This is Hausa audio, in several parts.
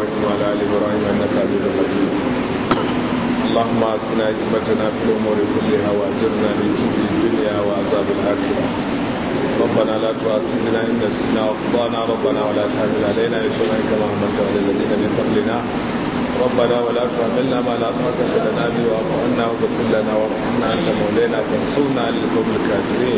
إبراهيم وعلى آل إبراهيم إنك حميد مجيد اللهم أسنا عاقبتنا في الأمور كلها وأجرنا من خزي الدنيا وعذاب الآخرة ربنا لا تؤاخذنا إن نسينا وأخطأنا ربنا ولا تحمل علينا إصرا كما حملت على الذين من قبلنا ربنا ولا تحملنا ما لا طاقة لنا به واعف عنا واغفر لنا وارحمنا أنت مولانا فانصرنا على القوم الكافرين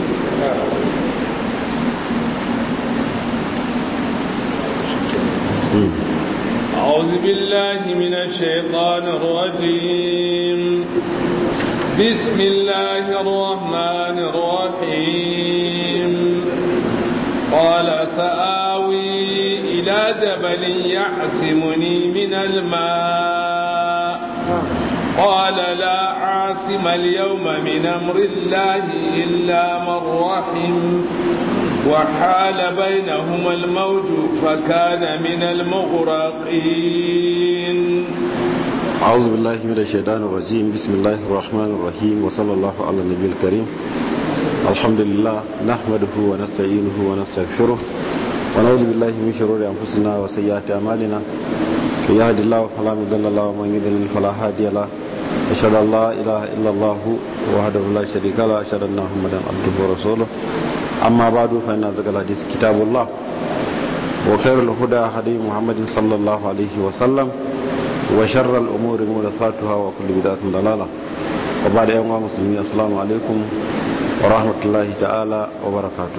أعوذ بالله من الشيطان الرجيم بسم الله الرحمن الرحيم قال سآوي إلى جبل يعصمني من الماء قال لا عاصم اليوم من أمر الله إلا من رحم وحال بينهما الموج فكان من المغرقين أعوذ بالله من الشيطان الرجيم بسم الله الرحمن الرحيم وصلى الله على النبي الكريم الحمد لله نحمده ونستعينه ونستغفره ونعوذ بالله من شرور أنفسنا وسيئات أعمالنا من يهد الله فلا مضل له ومن يضلل فلا هادي له أشهد أن لا إله إلا الله وحده لا شريك له أشهد أن محمدا عبده ورسوله أما بعد فإن أزكى الحديث كتاب الله وخير الهدى هدي محمد صلى الله عليه وسلم وشر الأمور محدثاتها وكل بدعة ضلالة وبعد أيها المسلمين السلام عليكم ورحمة الله تعالى وبركاته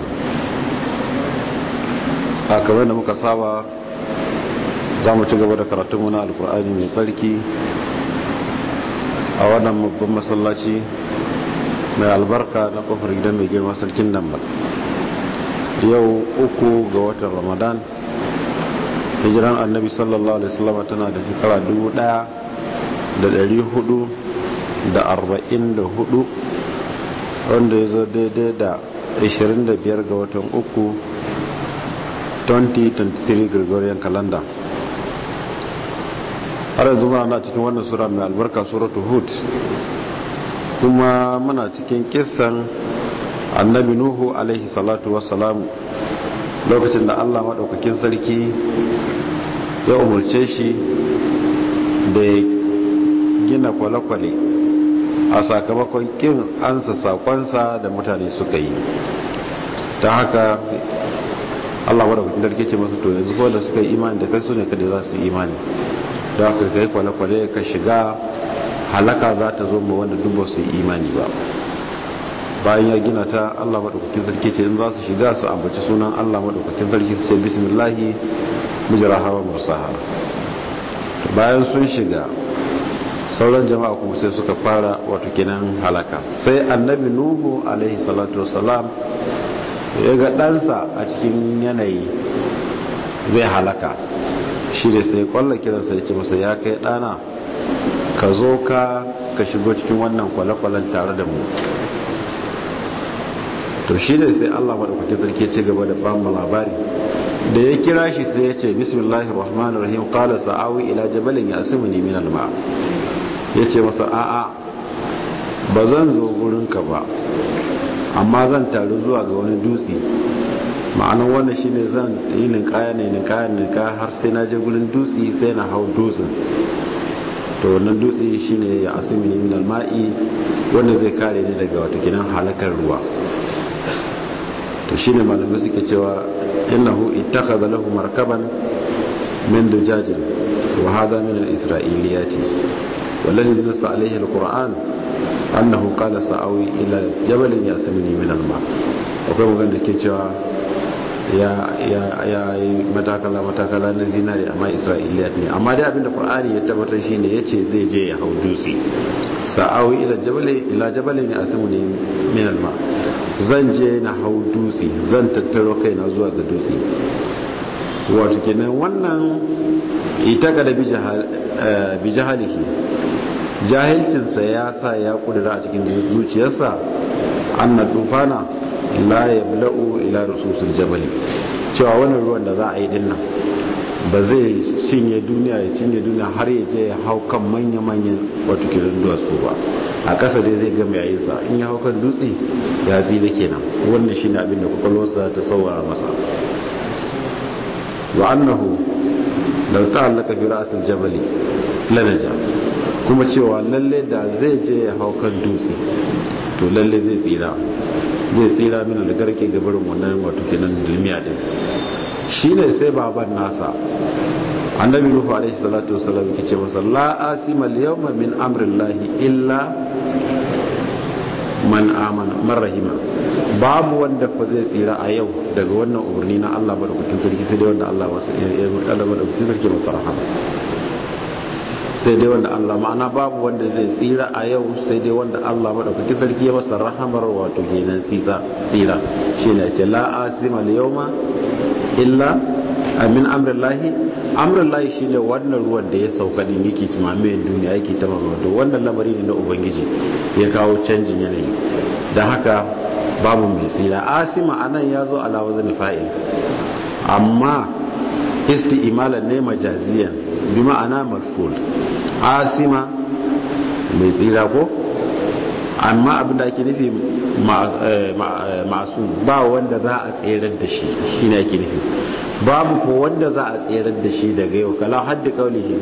a kamar da muka saba za mu ci gaba da karatunmu na alkur'ani mai tsarki a wannan babban masallaci mai albarka na kofar gidan mai girma sarkin dambal yau uku ga watan ramadan hijiran annabi sallallahu alaihi wasallam tana da shekara dubu daya da dari hudu da arba'in da hudu wanda ya zo daidai da 25 ga watan uku 2023 gregorian calendar har yanzu muna cikin wannan sura mai albarka suratu hud kuma muna cikin kisan annabi nuhu alaihi salatu wassalamu lokacin da allah maɗaukakin sarki ya umarce shi da ya gina kwale-kwale a sakamakon kin ansa sakonsa da mutane suka yi ta haka allah maɗaukakin sarki ce masu to yanzu da suka yi imani da kai su ne kada za su yi imani da haka kai kwale-kwale ka shiga halaka za ta zo ma wanda duk ba su yi imani ba bayan ya gina ta Allah madaukakin sarki ce in za su shiga su ambaci sunan Allah madaukakin sarki su ce bismillahi mujra hawa mursaha bayan sun shiga sauran jama'a kuma sai suka fara wato kenan halaka sai annabi nuhu alaihi salatu wassalam ya ga ɗansa a cikin yanayi zai halaka shi da sai kwallon kiransa ya ce masa ya kai ɗana ka zo ka ka shigo cikin wannan kwale-kwalen tare da mu to shi ne sai Allah maɗaukakin sarki ci gaba da ba mu labari da ya kira shi sai ya ce bismillahir rahmanir rahim qala sa'awi ila jabalin yasimuni min alma yace masa a'a ba zan zo gurin ka ba amma zan taru zuwa ga wani dutse ma'anar wannan shine zan yi ninkaya ne ninkaya ninkaya har sai na je gurin dutse sai na hau dutsen to wannan dutse shine ya asimini min alma'i wanda zai kare ni daga wata kinan halakar ruwa to shine malamai suke cewa innahu ittakhadha lahu markaban min dujajin wa hadha min al-isra'iliyati والذي نص عليه القرآن أنه قال سأوي إلى جبل يأسمني من الماء akwai magana da ke cewa ya yi matakala matakala na zinari amma isra'iliyat ne amma dai abinda qur'ani ya tabbatar shine yace zai je ya hau dutse sa'awi ila jabali ila jabalin ya asimu ne min alma zan je na hau dutse zan tattaro kaina zuwa ga dutse wato kenan wannan ita ga da bi jahalihi jahilcinsa ya sa ya kudura a cikin zuciyarsa anna tufana la yabla'u ila rususul jabali cewa wannan ruwan da za a yi dinnan ba zai cinye duniya ya cinye duniya har ya je ya hau kan manya-manyan wato kiran duwatsu ba a ƙasa dai zai gama yayinsa in ya hau kan dutse ya tsira kenan wannan shine abin da kwakwalwarsa ta saurara masa wa annahu da ta'allaka fi ra'sil jabali lanaja kuma cewa lalle da zai je ya hau kan dutse to lalle zai tsira zai tsira mina da garke gabarin wannan wato kenan dulmiya din shine sai baban nasa annabi nuhu alaihi salatu wasallam yake ce masa la asima al-yawma min amrillahi illa man amana man rahima babu wanda fa zai tsira a yau daga wannan umarni na Allah madaukakin sarki sai dai wanda Allah wasu ya Allah madaukakin sarki masa rahama sai dai wanda Allah ma'ana babu wanda zai tsira a yau sai dai wanda Allah madaukakin sarki ya masa rahamar wato kenan tsira tsira shine ce la asima al-yawma illa amin amrillahi amrillahi shine wannan ruwan da ya sauka din yake mamayen duniya yake ta mamato wannan lamari ne na ubangiji ya kawo canjin yanayi da haka babu mai tsira asima anan ya zo ala wazan fa'il amma isti'malan ne majaziyan bi ma'ana marful asima mai tsira ko amma abinda ake nufi masu ba wanda za a tserar da shi shine ake nufi babu ko wanda za a tserar da shi daga yau kala haddi kaulihi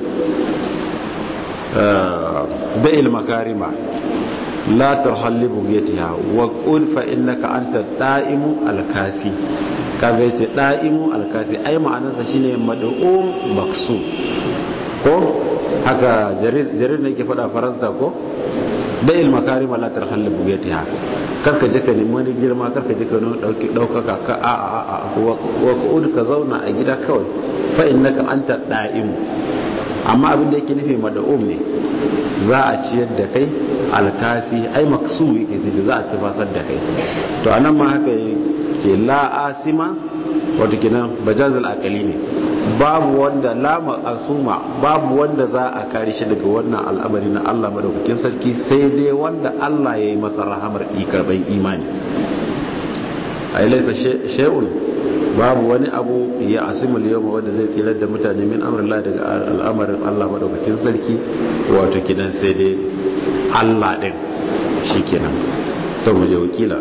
da'il makarima la tarhalli bugetiha wa qul fa innaka anta da'imu alkasi kaga yace da'imu alkasi ai ma'anarsa shine mad'um maksu ko haka jarir jarir ne yake fada faransa ko da'il makarima la tarhalli bugetiha karka je ka nemi wani girma karka je ka dauki daukaka ka a a a wa qul ka zauna a gida kawai fa innaka anta da'imu amma abin da yake nufi mad'um ne za a ciyar da kai alkasi ai maksu yake nufi za a tafasar da kai to anan ma haka ke la asima wato kenan bajazul akali ne babu wanda la asuma babu wanda za a kare shi daga wannan al'amari na Allah madaukakin sarki sai dai wanda Allah ya yi masa rahamar karban imani ai laisa shay'un babu wani abu ya asimul yawma wanda zai tsirar da mutane min amrillah daga al'amarin Allah madaukakin sarki wato kidan sai dai Allah din shikenan to mu je wakila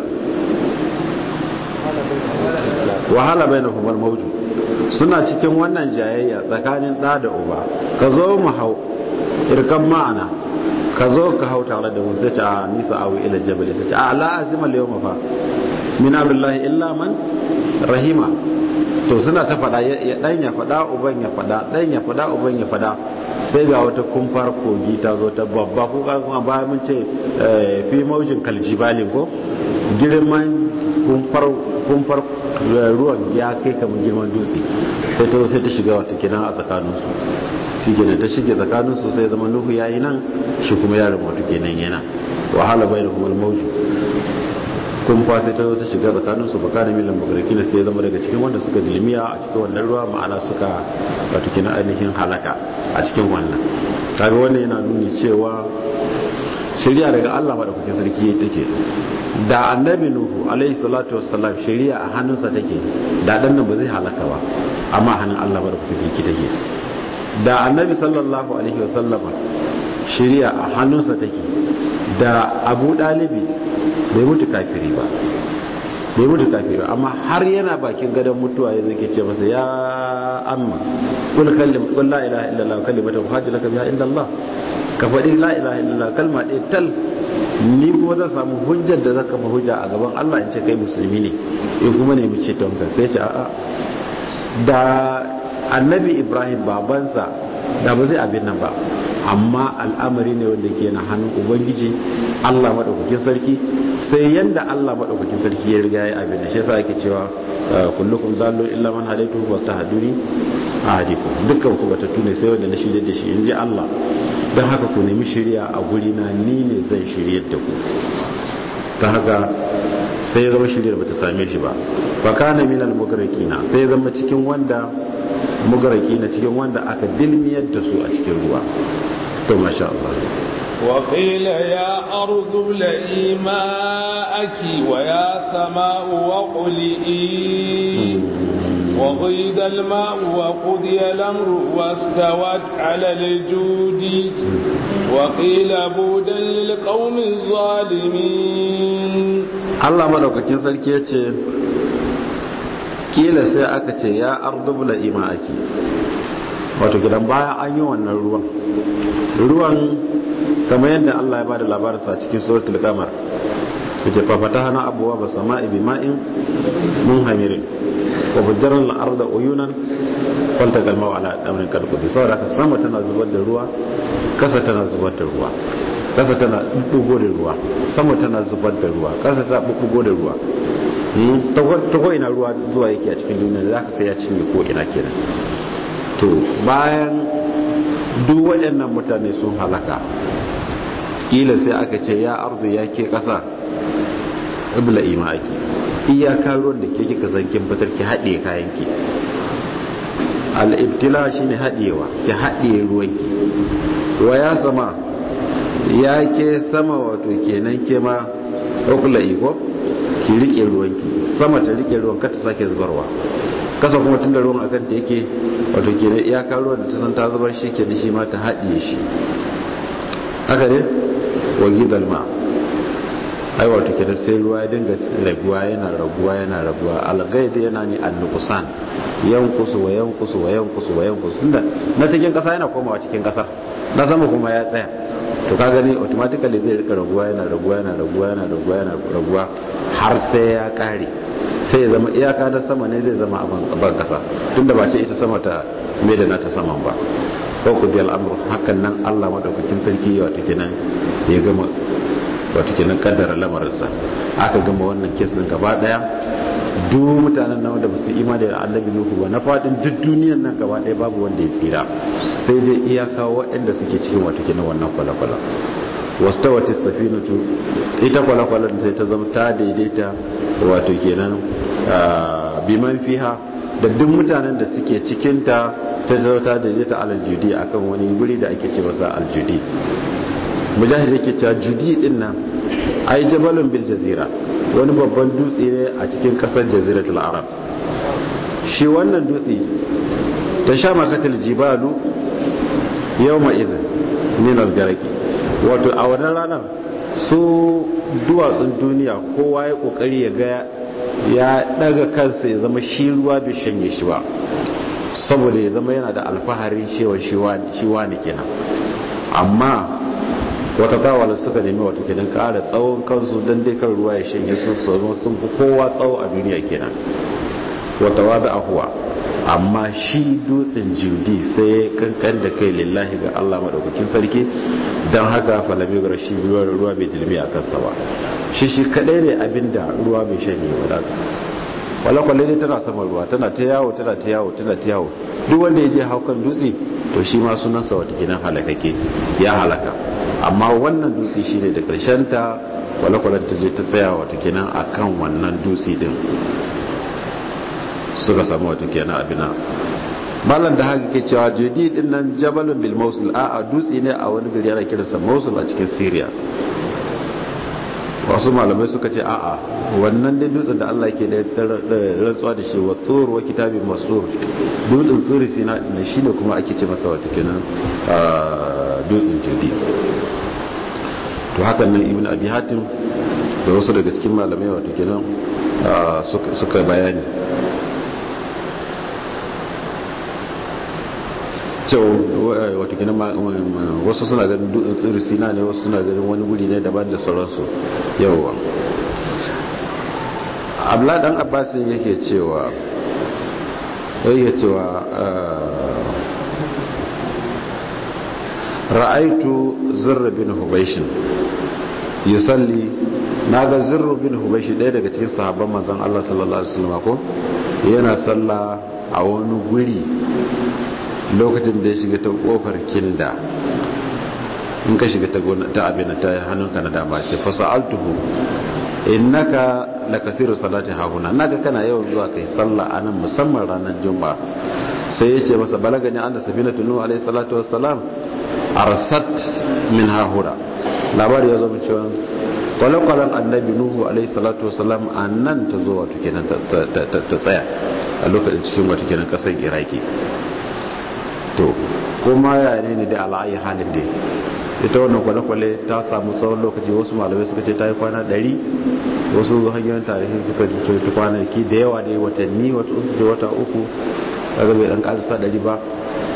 wahala bainahum al-mawju suna cikin wannan jayayya tsakanin da da uba ka zo mu hau irkan ma'ana ka zo ka hau tare da mu sai ce a nisa awi ila jabal sai ce a la azima al-yawma fa min amrillahi illa man rahima to suna ta fada ya dan ya fada uban ya fada dan ya fada uban ya fada sai ga wata kumfar kogi ta zo ta babba ko kuma ba mun ce fi maujin kaljibalin ko girman kumfar kumfar ruwan ya kai kamar girman dutse sai ta zo sai ta shiga wata kenan a tsakaninsu shi kenan ta shige tsakaninsu sai zama nuhu yayi nan shi kuma yaron wato kenan yana wahala bai da kuma mauju kun fa sai ta zo ta shiga tsakanin su baka da milan magaraki sai ya zama daga cikin wanda suka dilmiya a cikin wannan ruwa ma'ana suka wato kina ainihin halaka a cikin wannan kaga wannan yana nuni cewa shari'a daga Allah madaukakin sarki take da annabi nuhu alaihi salatu wassalam shari'a a hannunsa take da dan nan ba zai halaka ba amma hannun Allah madaukakin sarki take da annabi sallallahu alaihi wasallama shari'a a hannunsa take da abu dalibi bai mutu kafiri ba bai mutu kafiri amma har yana bakin gadon mutuwa ya zai ce masa ya amma kul kallim kul la ilaha illallah kalimatu hajjaka biha inda Allah ka faɗi la ilaha illallah kalma ɗaya tal ni kuma zan samu hujjar da zaka fa hujja a gaban Allah in ce kai musulmi ne in kuma ne mu ce to ka sai ce a'a da annabi Ibrahim babansa da ba zai abin nan ba amma al'amari ne wanda ke na hannun ubangiji Allah maɗaukakin sarki sai yanda Allah maɗaukakin sarki ya riga ya abin da shi yasa ake cewa kullukum zallu illa man hadaitu fastahduni ahadikum dukkan ku batattu ne sai wanda na shirye da shi inji Allah don haka ku nemi shirya a guri na ni ne zan shirye da ku ta haka sai zama shiryar bata same shi ba fa kana minal mugraqina sai zama cikin wanda mugraqina cikin wanda aka dilmiyar da su a cikin ruwa to masha Allah وقيل يا أرض ابلعي ماءك ويا سماء وقلئي وغيد الماء وقضي الأمر واستوت على الجود وقيل بودا للقوم الظالمين Allah madaukakin sarki ya ce kila sai aka ce ya ardubla ima'aki wato gidan bayan an yi wannan ruwan ruwan kamar yadda Allah ya bada labarinsa cikin suratul qamar yace fa fatahna abwaab as-samaa'i bima'in munhamirin wa bajjarna al-arda uyunan faltaqa al-ma'u ala amrin qad qudi saboda haka sama tana zubar da ruwa kasa tana zubar da ruwa kasa tana bubbugo da ruwa sama tana zubar da ruwa kasa ta bubbugo da ruwa ta ko ina ruwa zuwa yake a cikin duniya da zaka sai ya cinye ko ina kenan to bayan duk waɗannan mutane sun halaka kila sai aka ce ya arzu ya ke ƙasa ibla ima ake iyaka ruwan da ke kika san kin fitar ki haɗe kayan ki al'ibtila shine haɗewa ki haɗe ruwanki wa ya sama ya ke sama wato kenan ke ma ɗaukula iko ki riƙe ruwanki sama ta riƙe ruwan ka ta sake zubarwa kasa kuma tun da ruwan akan ta yake wato kenan iyaka ruwan da ta san ta zubar shi ke da shi ma ta haɗiye shi haka ne wa gidal ma ai wato kenan sai ruwa ya dinga raguwa yana raguwa yana raguwa algaida yana ne annukusan yankusu wa yankusu wa yankusu wa yankusu tunda na cikin kasa yana komawa cikin kasar na sama kuma ya tsaya to ka gani automatically zai rika raguwa yana raguwa yana raguwa yana raguwa yana raguwa har sai ya kare sai ya zama iyaka na sama ne zai zama a ban kasa tunda ba ce ita sama ta mai da nata saman ba ko ku diyal amru hakan nan Allah madaukakin sarki wato kenan ya gama wato kenan kaddara lamarinsa aka gama wannan kesin gaba daya duk mutanen nan wanda basu imani da annabi nuhu ba na fadin duk duniyan nan gaba daya babu wanda ya tsira sai dai iyaka waɗanda suke cikin wato kenan wannan kwalakwala wastawati safinatu ita kwalakwalan sai ta zama ta daidaita wato kenan biman fiha da duk mutanen da suke cikin ta ta zama ta daidaita aljudi akan wani guri da ake ce masa aljudi mujahid yake cewa judi din nan ai jabalun bil jazira wani babban dutse ne a cikin kasar jaziratul arab shi wannan dutse ta sha makatil jibalu yawma izin min al-garaki wato a wannan ranar su duwatsun duniya kowa ya kokari ya ga ya daga kansa ya zama shi ruwa bai shanye shi ba saboda ya zama yana da alfaharin shewa shi wani kenan amma wata tawala suka nemi wato kenan kara tsawon kansu don dai kan ruwa ya shanye su sauran sun fi kowa tsawo a duniya kenan wata wada ahuwa amma shi dutsen judi sai ya kankan da kai lillahi ga Allah maɗaukakin sarki don haka falami ga shi ruwa bai dilmi a kansa ba shi shi kadai ne abinda ruwa bai shanye ba kwale-kwale ne tana saman ruwa tana ta yawo tana ta yawo tana ta yawo duk wanda ya je haukan dutse to shi ma sunansa wata gidan halakake ya halaka amma wannan dutse shi ne da karshen ta kwale-kwalen ta je ta tsaya wata kenan a kan wannan dutse din suka samu wata kenan abina malam da haka ke cewa judi din nan jabalun bil mausul a a dutse ne a wani gari ana kiransa mausul a cikin syria wasu malamai suka ce a'a wannan dai dutsen da Allah ke da rantsuwa da shi wa tsoro wa kitabin masur dutsen tsuri sina ne shine kuma ake ce masa wata kenan dutsen judi to hakan nan ibn abi hatim da wasu daga cikin malamai wato kenan suka bayani cewa wato kenan wasu suna ganin dutsen tsiri sina ne wasu suna ganin wani guri ne daban da sauransu yawwa abla dan abbasin yake cewa yake cewa ra'aitu zirra bin hubaishin yusalli naga zirra bin hubaishi ɗaya daga cikin sahabban manzon Allah sallallahu alaihi wasallam ko yana sallah a wani guri lokacin da ya shiga ta kofar kinda in ka shiga ta abin ta hannunka na dama ce fasa'altuhu innaka lakasiru salati hahuna naga kana yawan zuwa kai sallah anan musamman ranar juma'a sai ya ce masa balagani anna safinatu nuhu alayhi salatu wassalam arsat min hahura labari ya zama cewa kwale-kwalen annabi nuhu alaihi salatu wasalam a nan ta zo wato kenan ta tsaya a lokacin cikin wato kenan kasar iraki to kuma ya ne ne da ala'ayi halin dai ita wannan kwale-kwale ta samu tsawon lokaci wasu malamai suka ce ta yi kwana 100 wasu hanyoyin tarihi suka ce ta kwanaki da yawa da watanni wata uku wata uku daga bai dan karisa 100 ba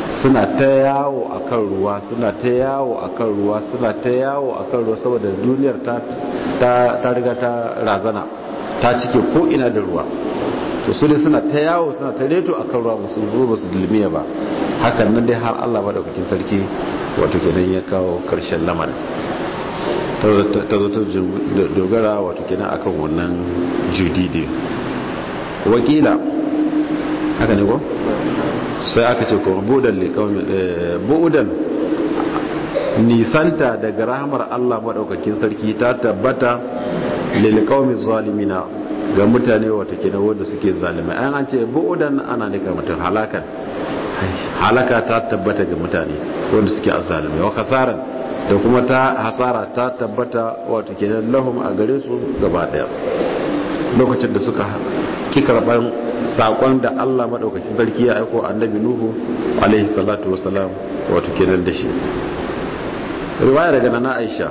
suna ta yawo a kan ruwa suna ta yawo a kan ruwa suna ta yawo a kan ruwa saboda duniyar ta riga ta razana ta cike ko ina da ruwa to su dai suna ta yawo suna ta reto a kan ruwa musu ruwa su dulmiya ba hakan nan dai har allah madaukakin sarki wato kenan ya kawo karshen lamarin ta zo ta dogara wato kenan akan wannan judidi wakila haka ne ko sai aka ce ko budan bu'udan nisanta daga rahamar Allah madaukakin sarki ta tabbata lil qaumi zalimina ga mutane wata kenan wanda suke zalimai an an ce bu'udan ana nika mutum halakan halaka ta tabbata ga mutane wanda suke azalimai wa kasaran da kuma ta hasara ta tabbata wato kenan lahum a gare su gaba daya lokacin da suka ki karban sakon da Allah madaukakin sarki ya aiko annabi nuhu alaihi salatu wasalam wato kenan da shi riwaya daga nana aisha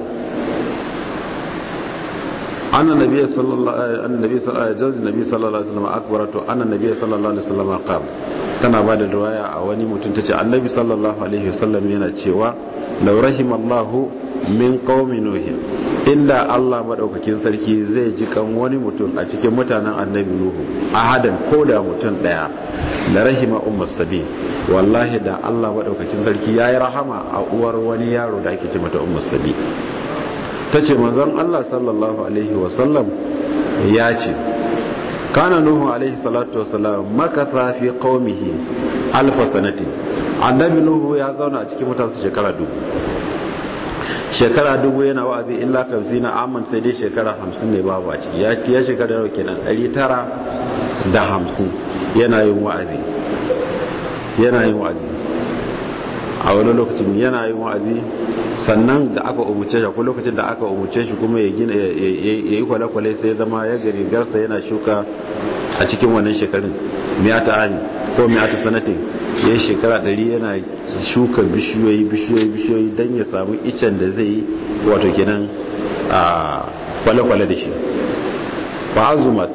anna nabiyyi sallallahu alaihi wasallam nabi sallallahu alaihi wasallam akbaratu anna nabiyyi sallallahu alaihi wasallam qala tana ba da riwaya a wani mutum tace annabi sallallahu alaihi wasallam yana cewa law rahimallahu min qaumi nuh inda Allah madaukakin sarki zai ji kan wani mutum a cikin mutanen annabi nuhu ahadan ko da mutum daya la rahima ummus sabi wallahi da Allah madaukakin sarki yayi rahama a uwar wani yaro da ake ce mata ummus sabi tace manzon Allah sallallahu alaihi wasallam ya ce kana nuhu alaihi salatu wasalam makatha fi qaumihi alf sanati annabi nuhu ya zauna a cikin mutansa shekara dubu shekara dubu yana wa'azi illa kamsina amman sai dai shekara hamsin ne babu a ciki ya ya shekara yau kenan ɗari tara da hamsin yana yin wa'azi yana yin wa'azi a wani lokacin yana yin wa'azi sannan da aka umuce shi ko lokacin da aka umuce shi kuma ya gina ya yi kwale-kwale sai zama ya gari garsa yana shuka a cikin wannan shekarun miyata ani ko miyata sanatin ya yi shekara ɗari yana shuka bishiyoyi bishiyoyi bishiyoyi don ya samu icen da zai yi wato kenan a kwale-kwale da shi ba azumat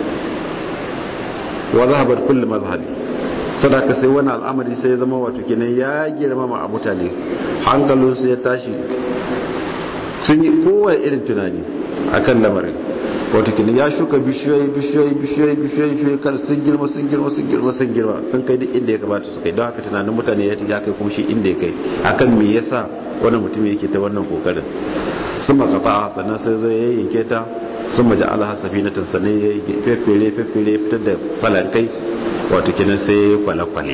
wa zahabar kullum mazhabi sadaka sai wani al'amari sai ya zama wato kenan ya girmama a mutane hankalinsu ya tashi sun yi kowane irin tunani akan lamarin wato kenan ya shuka bishiyoyi bishiyoyi bishiyoyi bishiyoyi bishiyoyi kar sun girma sun girma sun girma sun girma sun kai duk inda ya kamata su kai don haka tunanin mutane ya kai kuma shi inda ya kai akan me yasa wani mutum yake ta wannan kokarin sun makafa sannan sai zai yayyanke ta sun maja alaha safinatan sannan ya fefere fefere fitar da falankai wato kenan sai kwale-kwale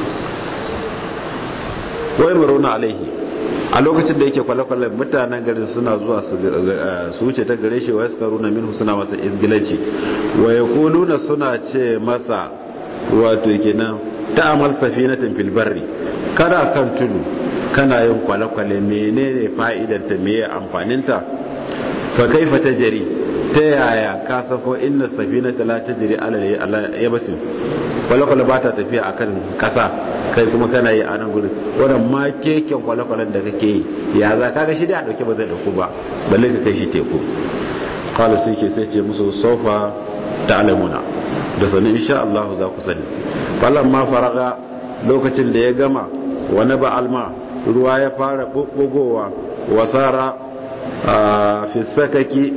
wai maruna alaihi a lokacin da yake kwale-kwale mutanen garin suna zuwa su wuce ta gare shi wa suka runa minhu suna masa izgilanci wa ya kuluna suna ce masa wato kenan ta amal safinatan fil barri kada kan tudu kana yin kwale-kwale menene fa'idanta meye amfaninta fa kaifa tajri ta yaya ka sako inna safinata la tajri ala yabasin kwale-kwale ba ta tafiya a kan kasa kai kuma kana yi a nan gudun wannan ma keken kwale-kwalen da kake yi ya za kaga shi da a dauke ba zai dauku ba balle ka kai shi teku kala sai ke sai ce musu sofa da alamuna da sani insha Allah za ku sani falon ma faraga lokacin da ya gama wani ba alma ruwa ya fara bubbugowa wasara a fisakaki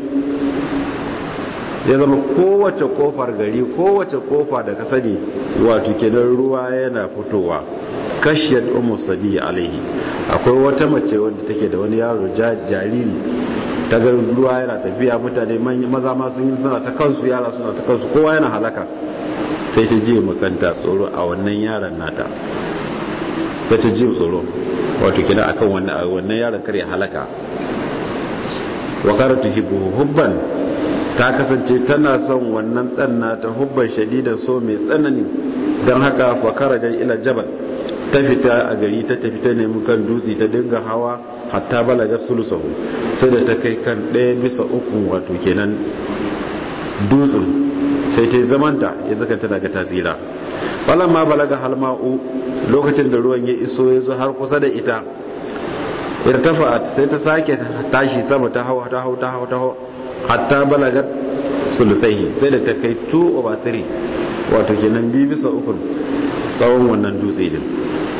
ya zama kowace kofar gari kowace kofa da ka sani wato kenan ruwa yana fitowa kashiyar umar sabi alaihi akwai wata mace wadda take da wani yaro jariri ta ga ruwa yana tafiya mutane maza ma sun yi suna ta kansu yara suna ta kansu kowa yana halaka sai ta ji makanta tsoro a wannan yaron nata sai ta ji tsoro wato kenan akan wannan yaron kare halaka wa karatu hibbu hubban ta kasance tana son wannan dan nata hubban shadidan so mai tsanani don haka fakara jan ila jabal ta fita a gari ta tafi ta nemi kan dutse ta dinga hawa hatta balagar sulusahu sai da ta kai kan ɗaya bisa uku wato kenan dutsen sai ta yi zamanta ya zaka ta daga tasira falon ma balaga halma'u lokacin da ruwan ya iso ya zo har kusa da ita irtafa'at sai ta sake tashi sama ta hau ta hau ta hau ta hau hatta balagat sulutai sai da ta kai 2 over 3 wato kenan biyu bisa uku tsawon wannan dutse din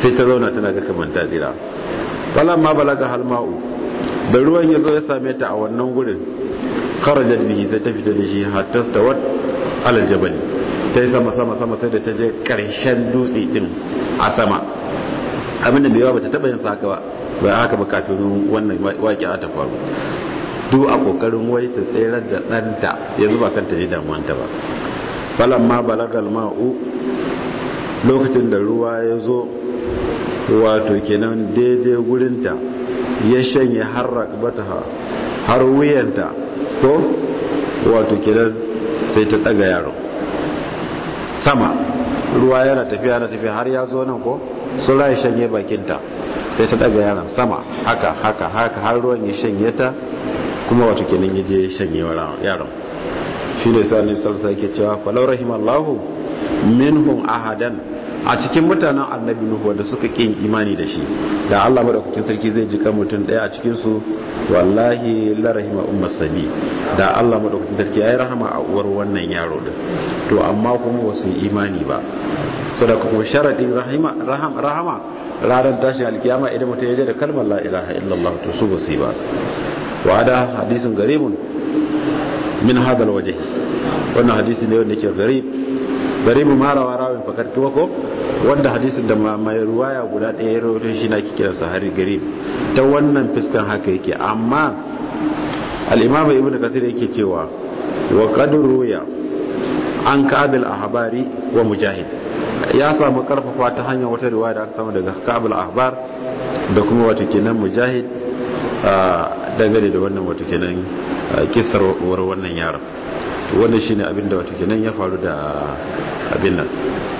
sai ta zauna tana ga kamar ta tsira falan ma balaga halma'u da ruwan ya zo ya same ta a wannan gurin kharajat bihi sai ta fita da shi hatta stawat alal jabal ta yi sama sama sama sai da ta je karshen dutse din a sama abinda bai yawa bata taba yin haka ba ba haka ba kafin wannan waki ta faru duk a kokarin wai ta tsere da ɗanta ya zuba kanta ne damuwanta ba falan ma balagal ma'u lokacin da ruwa ya zo wato kenan daidai gurinta ya shanye har rakbataha har wuyanta ko wato kenan sai ta daga yaro sama ruwa yana tafiya na tafiya har ya zo nan ko sun ya shanye bakinta sai ta daga yaron sama haka haka haka har ruwan ya shanye ta kuma wato kenan ya je shanye yaron shi ne sa ne salsa yake cewa falau rahimallahu minhum ahadan a cikin mutanen annabi nuhu wanda suka kin imani da shi da Allah madaukakin sarki zai jika mutum daya a cikin su wallahi la rahima ummas sabi da Allah madaukakin sarki yayi rahama a uwar wannan yaro din to amma kuma wasu imani ba saboda kuma sharadin rahima rahama rahama ranar tashin alkiyama idan mutum ya je da kalmar la ilaha illallah to su basu yi ba wa hada hadisin garibun min hadal waje wannan hadisi ne wanda ke garib garibu marawa rawin fakar ko wanda hadisin da mai ruwaya guda ɗaya ya rawaito shi na ki kiransa hari garib ta wannan fiskan haka yake amma al-imam ibnu kathir yake cewa wa qad ruya an kabil ahbari wa mujahid ya samu karfafa ta hanyar wata riwaya da aka samu daga kabil ahbar da kuma wata kenan mujahid dangane da wannan wata kenan kisar war wannan yaron wannan shine abin da wata kenan ya faru da abin nan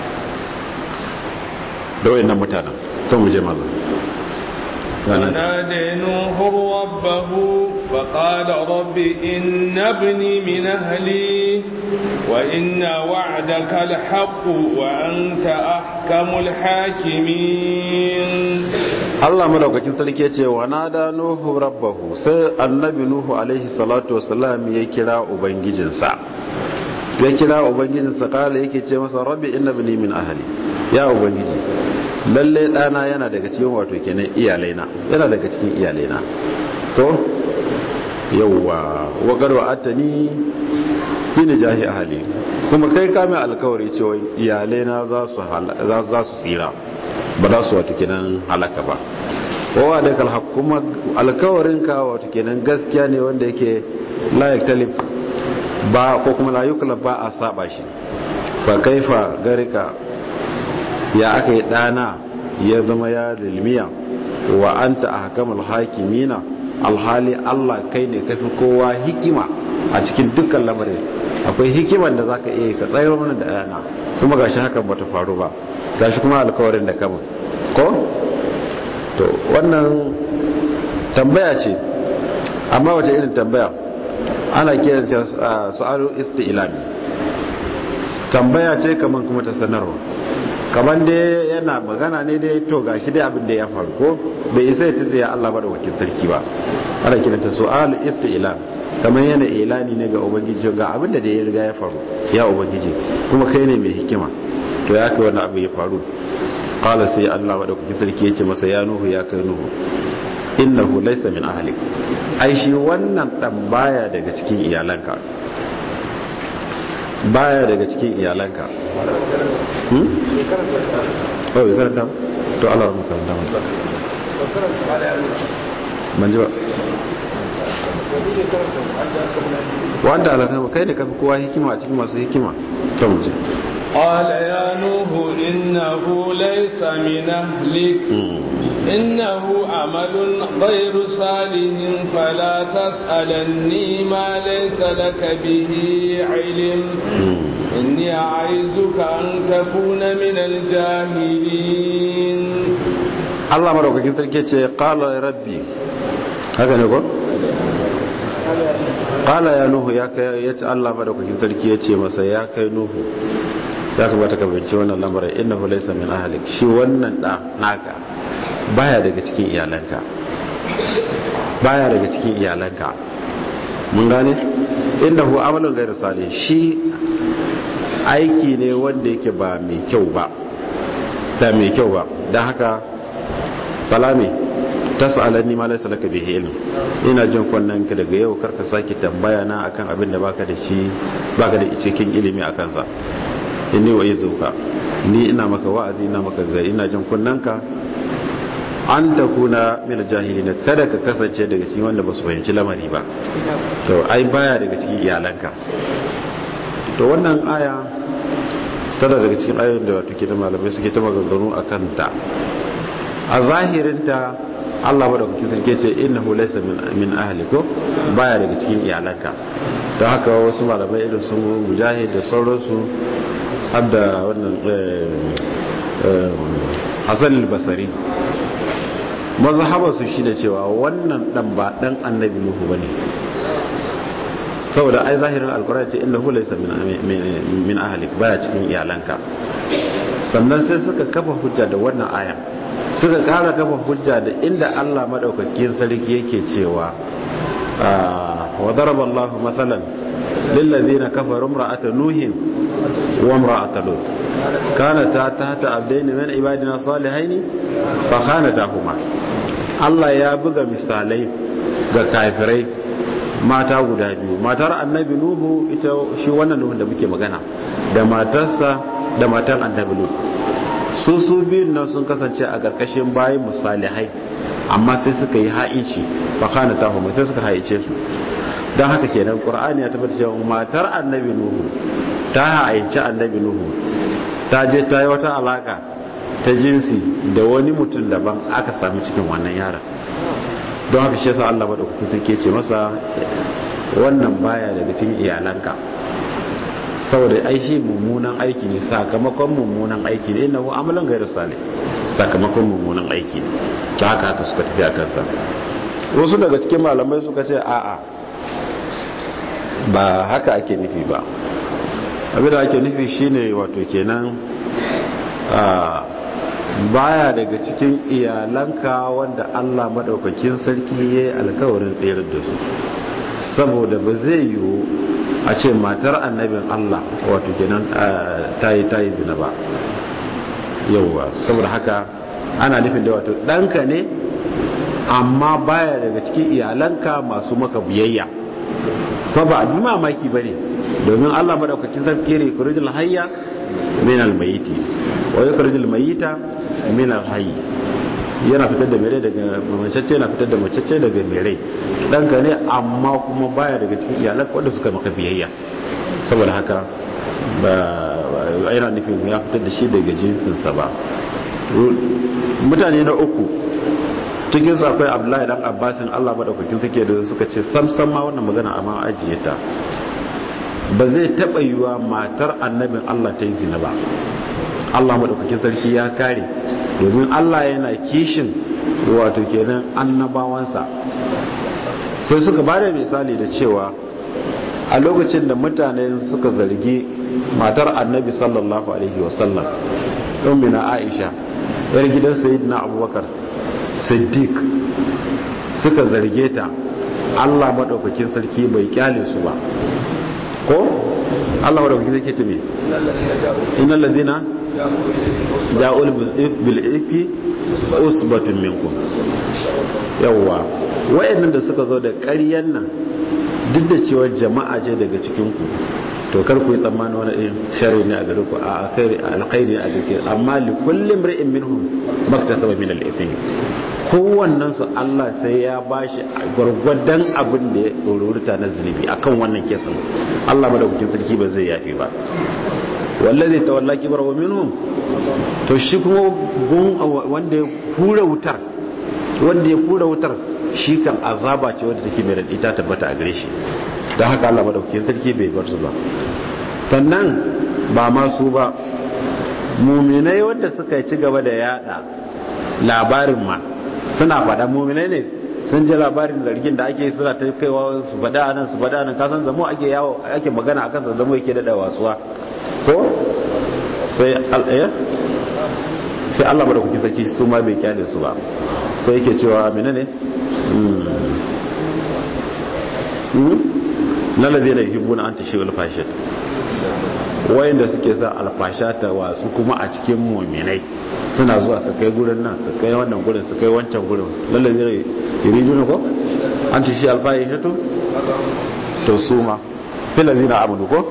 da wayannan mutanen to mu je mallam ونادى نوح ربه فقال رب إن ابني من أهلي وإن وعدك الحق وأنت أحكم الحاكمين Allah madaukakin sarki yace wa nada nuhu rabbahu sai annabi nuhu alaihi salatu wassalam ya kira ubangijinsa ya kira ubangijinsa kala yake ce masa rabbi inna bani min ahli ya ubangiji lalle dana yana daga cikin wato kenan iyalaina yana daga cikin iyalaina to yawwa wa garwa atani bi jahi ahli kuma kai ka mai alkawari cewa iyalaina za su za su tsira ba za su wato kenan halaka ba wawa da kalhaq kuma alkawarin ka wato kenan gaskiya ne wanda yake la yaktalif ba ko kuma la yukla ba a saba shi fa kaifa garika ya aka yi dana ya zama ya lilmiya wa anta ahkamul hakimina alhali Allah kai ne kafi kowa hikima a cikin dukkan lamarin akwai hikiman da zaka iya ka tsayar mana da dana kuma gashi hakan bata faru ba gashi kuma alkawarin da kama ko to wannan tambaya ce amma wace irin tambaya ana kiranta su'alu isti'lami tambaya ce kaman kuma ta sanarwa kaman dai yana magana ne dai to gashi dai abin da ya faru ko bai isa ya tsaya Allah madaukakin sarki ba ana kiranta su'alu isti'lam kaman yana ilani ne ga ubangiji ga abin da ya riga ya faru ya ubangiji kuma kai ne mai hikima to ya kai wani abu ya faru qala sai Allah madaukakin sarki yace masa ya nuhu ya kai nuhu innahu laysa min ahlik ai shi wannan dan baya daga cikin iyalanka baya daga cikin iyalanka hmm oh ya karanta to Allah ya karanta mu ban ji ba wanda alaka kai ne kafi kowa hikima a cikin masu hikima to mu ji قال يا نوح إنه ليس من أهلك إنه عمل غير صالح فلا تسألني ما ليس لك به علم إني أعيذك أن تكون من الجاهلين الله مرحبا كنت قال ربي هكذا نقول قال يا نوح يا كي الله مرحبا كنت يتي مسا يا كي نوح ya kamata ka binci wannan lamarin innahu laysa min ahlik shi wannan da naka baya daga cikin iyalanka baya daga cikin iyalanka mun gane innahu amalun ghairu salih shi aiki ne wanda yake ba mai kyau ba da mai kyau ba don haka falame tas'alani ma laysa laka bihi ilm ina jin kunnan ka daga yau karka sake tambaya na akan abin da baka da shi baka da cikin ilimi akan sa inni wa yazuka ni ina maka wa'azi ina maka gari ina jin kunnan ka an takuna min jahilin kada ka kasance daga cikin wanda ba su fahimci lamari ba to ai baya daga cikin iyalanka to wannan aya tana daga cikin ayoyin da wato ke da malamai suke ta maganganu akan ta a zahirinta Allah madaukakin sarki ce innahu laysa min min ahli ko baya daga cikin iyalanka don haka wasu malamai irin sun mujahid da sauransu har da wannan Hassan al-Basri mazhabar su shine cewa wannan dan ba dan annabi Nuhu bane saboda ai zahirin alkurani ce innahu laysa min min ahli baya cikin iyalanka sannan sai suka kafa hujja da wannan aya suka kara kafa hujja da inda Allah madaukakin sarki yake cewa wa daraba Allahu mathalan lil ladina kafaru imra'ata nuhin wa imra'ata lut kanata tahta abdayn min ibadina salihaini fa khanatahuma Allah ya buga misalai ga kafirai mata guda biyu matar annabi nuhu ita shi wannan nuhun da muke magana da matarsa da matar annabi lut su su biyun nan sun kasance a ƙarƙashin bayan musalihai amma sai suka yi ha'inci ba kana ta mai sai suka haice su don haka kenan ƙur'ani ya tabbata cewa matar annabi nuhu ta haici annabi nuhu ta je ta yi wata alaka ta jinsi da wani mutum daban aka sami cikin wannan yaran don haka shi yasa Allah madaukakin sarki ce masa wannan baya daga cikin iyalanka saboda ai shi mummunan aiki ne sakamakon mummunan aiki ne innahu amalan ghairu salih sakamakon mummunan aiki ne ta haka haka suka tafi akan sa wasu daga cikin malamai suka ce a'a ba haka ake nufi ba abinda ake nufi shine wato kenan baya daga cikin iyalanka wanda Allah madaukakin sarki yayi alkawarin tsayar da su saboda ba zai yiwu a ce matar annabin Allah wato kenan tayi tayi zina ba yauwa saboda haka ana nufin da wato ɗanka ne amma baya daga cikin iyalanka masu maka biyayya fa ba abin mamaki ba ne domin Allah madaukakin sarki ne kurijin hayya min almayiti wa yukhrijul mayita min alhayy yana fitar da mere daga macece yana fitar da macece daga mere danka ne amma kuma baya daga cikin iyalan wanda suka maka biyayya saboda haka ba yana nufin ya fitar da shi daga jinsinsa ba mutane na uku cikin su akwai abdullahi dan abbasin allah maɗaukakin take da suka ce samsam ma wannan magana amma ajiye ta ba zai taɓa yiwa matar annabin allah ta yi zina ba allah maɗaukakin sarki ya kare domin allah yana kishin wato kenan annabawansa sai suka ba da misali da cewa a lokacin da mutane suka zargi matar annabi sallallahu alaihi wasallam ɗaumina aisha yar gidan sayidina abubakar siddiq suka zarge ta allah maɗaukakin sarki bai kyale su ba ko allah maɗaukakin sarki ce me inna ladina ja'ul bil ifki usbatun minkum yawwa wayannan da suka zo da ƙaryan nan duk da cewa jama'a ce daga cikin ku to kar ku yi tsammanin wani irin sharri ne a gare ku a alkhairi alkhairi ne a gare amma li kulli imri'in minhum maktasaba min al-ithmi kowannen su Allah sai ya bashi gwargwadon abin da ya tsororita na zunubi akan wannan kesan Allah madaukakin sarki ba zai yafi ba wallazi tawalla kibrahu minhum to shi kuma gun wanda ya hura wutar wanda ya hura wutar shi kan azaba ce wadda take mai raɗi ta tabbata a gare shi don haka Allah madaukakin sarki bai bar su ba sannan ba ma su ba muminai wanda suka ci gaba da yada labarin ma suna faɗa muminai ne sun ji labarin zargin da ake suna ta kaiwa su faɗa anan su faɗa anan kasan zamo ake yawo ake magana akan sa zamo yake daɗa wasuwa ko sai al'aya sai Allah madaukakin sarki su ma bai kyale su ba sai yake cewa menene na ladina yuhibbuna an tashi wal fashid wayanda suke sa alfasha ta wasu kuma a cikin mu'minai suna zuwa su kai gurin nan su kai wannan gurin su kai wancan gurin lalle zai yuridu ne ko an ci shi alfahi to to suma fil ladina amanu ko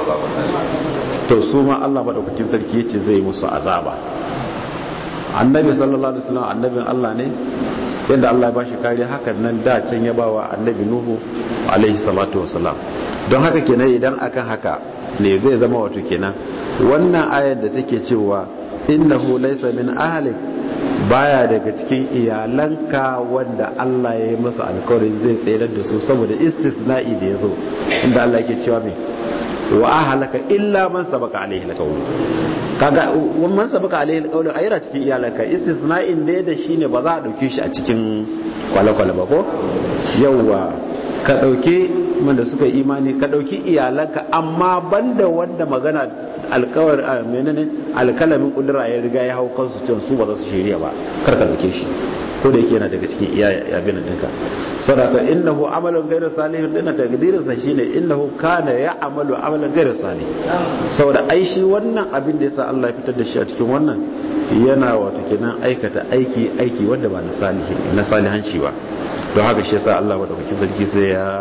to suma Allah madaukakin sarki yace zai musu azaba annabi sallallahu alaihi wasallam annabin Allah ne yadda Allah ya bashi kariya hakan nan da can ya bawa annabi nuhu alaihi salatu wasalam don haka kenan idan akan haka ne zai zama wato kenan wannan ayar da take cewa innahu laysa min ahlik baya daga cikin iyalanka wanda Allah ya yi masa alkawarin zai tsayar da su saboda istisna'i da ya zo inda Allah yake cewa me wa ahlaka illa man sabaka alaihi alqawl kaga man sabaka alaihi alqawl ayira cikin iyalanka istisna'in da da shine ba za a dauke shi a cikin kwale-kwale ba ko yawwa ka dauke wanda suka imani ka dauki iyalanka amma banda wanda magana alkawar menene alkalamin kudura ya riga ya hau kansu can su ba za su shirya ba kar ka dauke shi ko da yake yana daga cikin iya abin dinka saboda innahu amalun ghayru salihin dina takdirin sa shine innahu kana ya amalu amalan ghayru salih saboda ai shi wannan abin da yasa Allah ya fitar da shi a cikin wannan yana wato kenan aikata aiki aiki wanda ba na salihi na salihanci ba don haka shi yasa Allah madaukakin sarki sai ya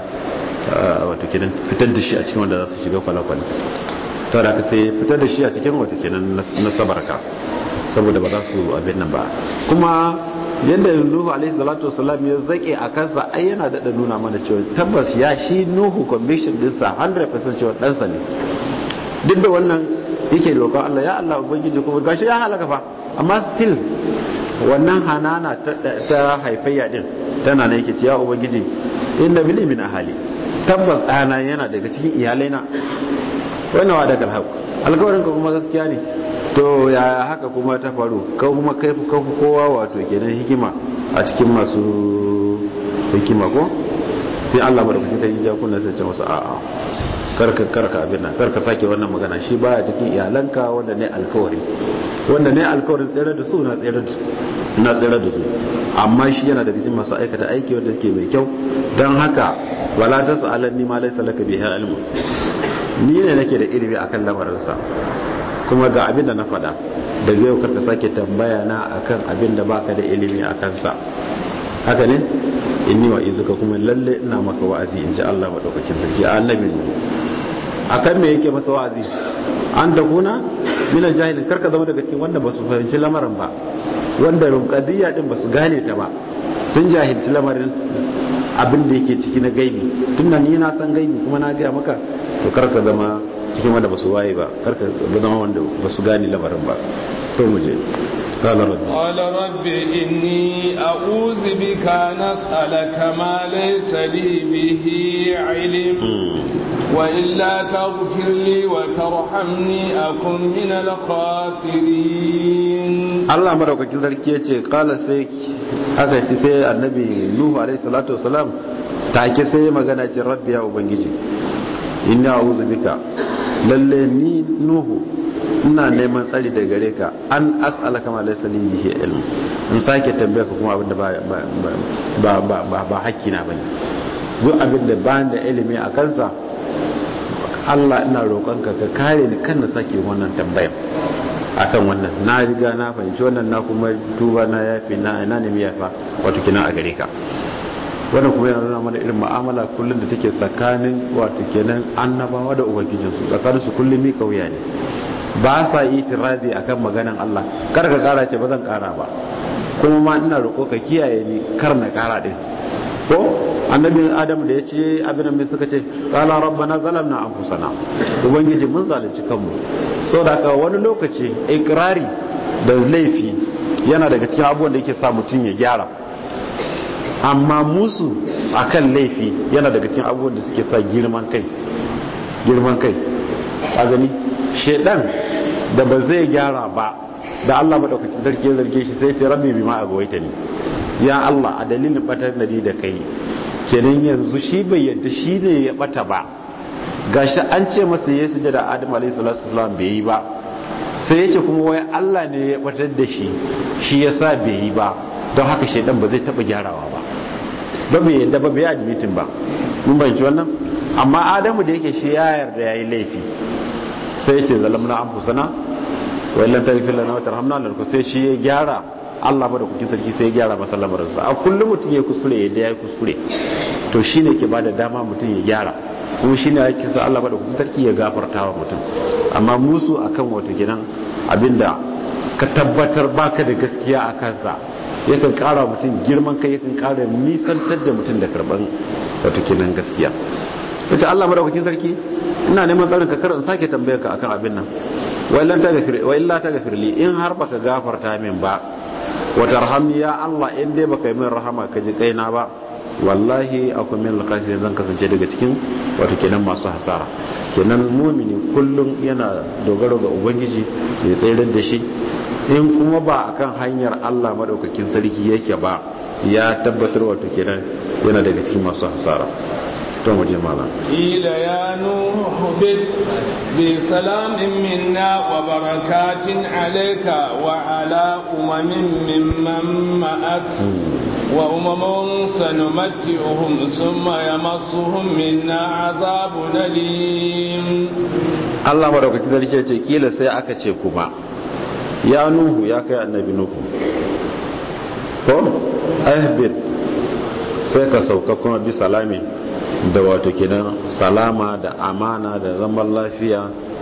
wato kenan fitar da shi a cikin wanda za su shiga kwalakwal to da ka sai fitar da shi a cikin wato kenan na sabarka saboda ba za su abin nan ba kuma yadda nuhu alaihi salatu wasalam ya zake a kansa ai yana da nuna mana cewa tabbas ya shi nuhu conviction dinsa 100% cewa ɗansa ne duk da wannan yake roƙon Allah ya Allah ubangiji kuma gashi ya halaka fa amma still wannan hanana ta haifayya din tana ne yake ce ya ubangiji inna bili min ahali tabbas ɗana yana daga cikin iyalai na wannan wa daga alhaq alƙawarin ka kuma gaskiya ne to ya haka kuma ta faru ka kuma kai ka kowa wato kenan hikima a cikin masu hikima ko sai Allah madaukakin ta yi jakuna sai ce masa a'a karka karka abin nan karka sake wannan magana shi baya cikin iyalanka wanda ne alkawari wanda ne alkawarin tsere da su na tsere da su na tsere da su amma shi yana daga cikin masu aikata aiki wanda ke mai kyau don haka wala tasalanni ma laysa laka bihi ilmu ni ne nake da ilimi akan lamarinsa kuma ga abin da na faɗa daga yau karka sake tambaya na akan abin da baka da ilimi a kansa haka ne inni wa izuka kuma lalle ina maka wa'azi in ji Allah madaukakin sarki annabi akan me yake masa wa'azi an da kuna mina jahilin karka zama daga cikin wanda ba su fahimci lamarin ba wanda rumkadiyya din ba su gane ta ba sun jahilci lamarin abin da yake ciki na gaibi tunda ni na san gaibi kuma na gaya maka to karka zama cikin wanda ba su waye ba karka zama wanda ba su gane lamarin ba to mu je قال رب قال رب إني أعوذ بك أن أسألك ما ليس لي به علم وإلا تغفر لي وترحمني أكن من الخاسرين Allah madaukakin sarki ya ce kala sai aka ci sai annabi Nuhu alaihi salatu wasalam take sai magana ce rabbi ya ubangiji inni a'udhu bika lalle ni Nuhu ina neman tsari da gare ka an as'alaka ma laysa li bihi ilm in sake tambaya ka kuma abinda ba ba ba ba ba hakki na bane duk abinda ba da ilimi a kansa Allah ina roƙonka ka kare ni kan na sake wannan tambayar akan wannan na riga na fahimci wannan na kuma tuba na yafi na ina ne yafa wato kina a gare ka wannan kuma yana nuna mana irin mu'amala kullum da take tsakanin wato kenan annabawa da ubangijinsu tsakanin su kullum mi kauya ne ba sa yi tiradi akan maganan Allah kar ka kara ce ba zan kara ba kuma ma ina roƙo ka kiyaye ni kar na kara din ko annabi adam da ya ce abin mai suka ce qala rabbana zalamna anfusana ubangiji mun zalunci kanmu saboda ka wani lokaci ikrari da laifi yana daga cikin abubuwan da yake sa mutum ya gyara amma musu akan laifi yana daga cikin abubuwan da suke sa girman kai girman kai a gani shedan da ba zai gyara ba da Allah madaukakin sarki ya zarge shi sai ya rabbi bima agawaita ni ya Allah a dalilin batar da ni da kai kenan yanzu shi bai yadda shi ne ya bata ba gashi an ce masa ya sujada Adam alayhi salatu wasalam bai yi ba sai ya ce kuma wai Allah ne ya batar da shi shi yasa bai yi ba don haka shedan ba zai taba gyarawa ba ba bai yadda ba bai admitin ba mun bayyana wannan amma Adamu da yake shi ya yarda yayi laifi sai ce zalamna an fusana wa illan taghfir lana wa tarhamna lanku sai shi ya gyara Allah ba da kukin sarki sai ya gyara masa lamarinsa a kullum mutum ya kuskure yadda ya yi kuskure to shine ke bada dama mutum ya gyara kuma shine yake sa Allah ba da kukin sarki ya gafarta wa mutum amma musu akan wato kenan abinda ka tabbatar baka da gaskiya a kansa yakan kara mutum girman kai yakan kara nisantar da mutum da karban wato kenan gaskiya wace Allah madaukakin sarki ina neman tsarin ka karin sake tambayar ka akan abin nan wa illa ta gafirli in har baka gafarta min ba wa tarhamni ya Allah in dai baka yi min rahama ka ji kaina ba wallahi akwai min alqasirin zan kasance daga cikin wato kenan masu hasara kenan mumini kullum yana dogaro ga ubangiji ya tsayar da shi in kuma ba akan hanyar Allah madaukakin sarki yake ba ya tabbatar wato kenan yana daga cikin masu hasara to mu je malam ila ya nuhu bid bi salamin minna wa barakatin alayka wa ala umamin mimman ma'ak wa umamun sanumatti'uhum thumma yamassuhum minna azabun alim Allah madaukakin sarki ya ce kila sai aka ce kuma ya nuhu ya kai annabi nuhu ko ahbid sai ka sauka kuma bi salami da wato kenan salama da amana da zaman lafiya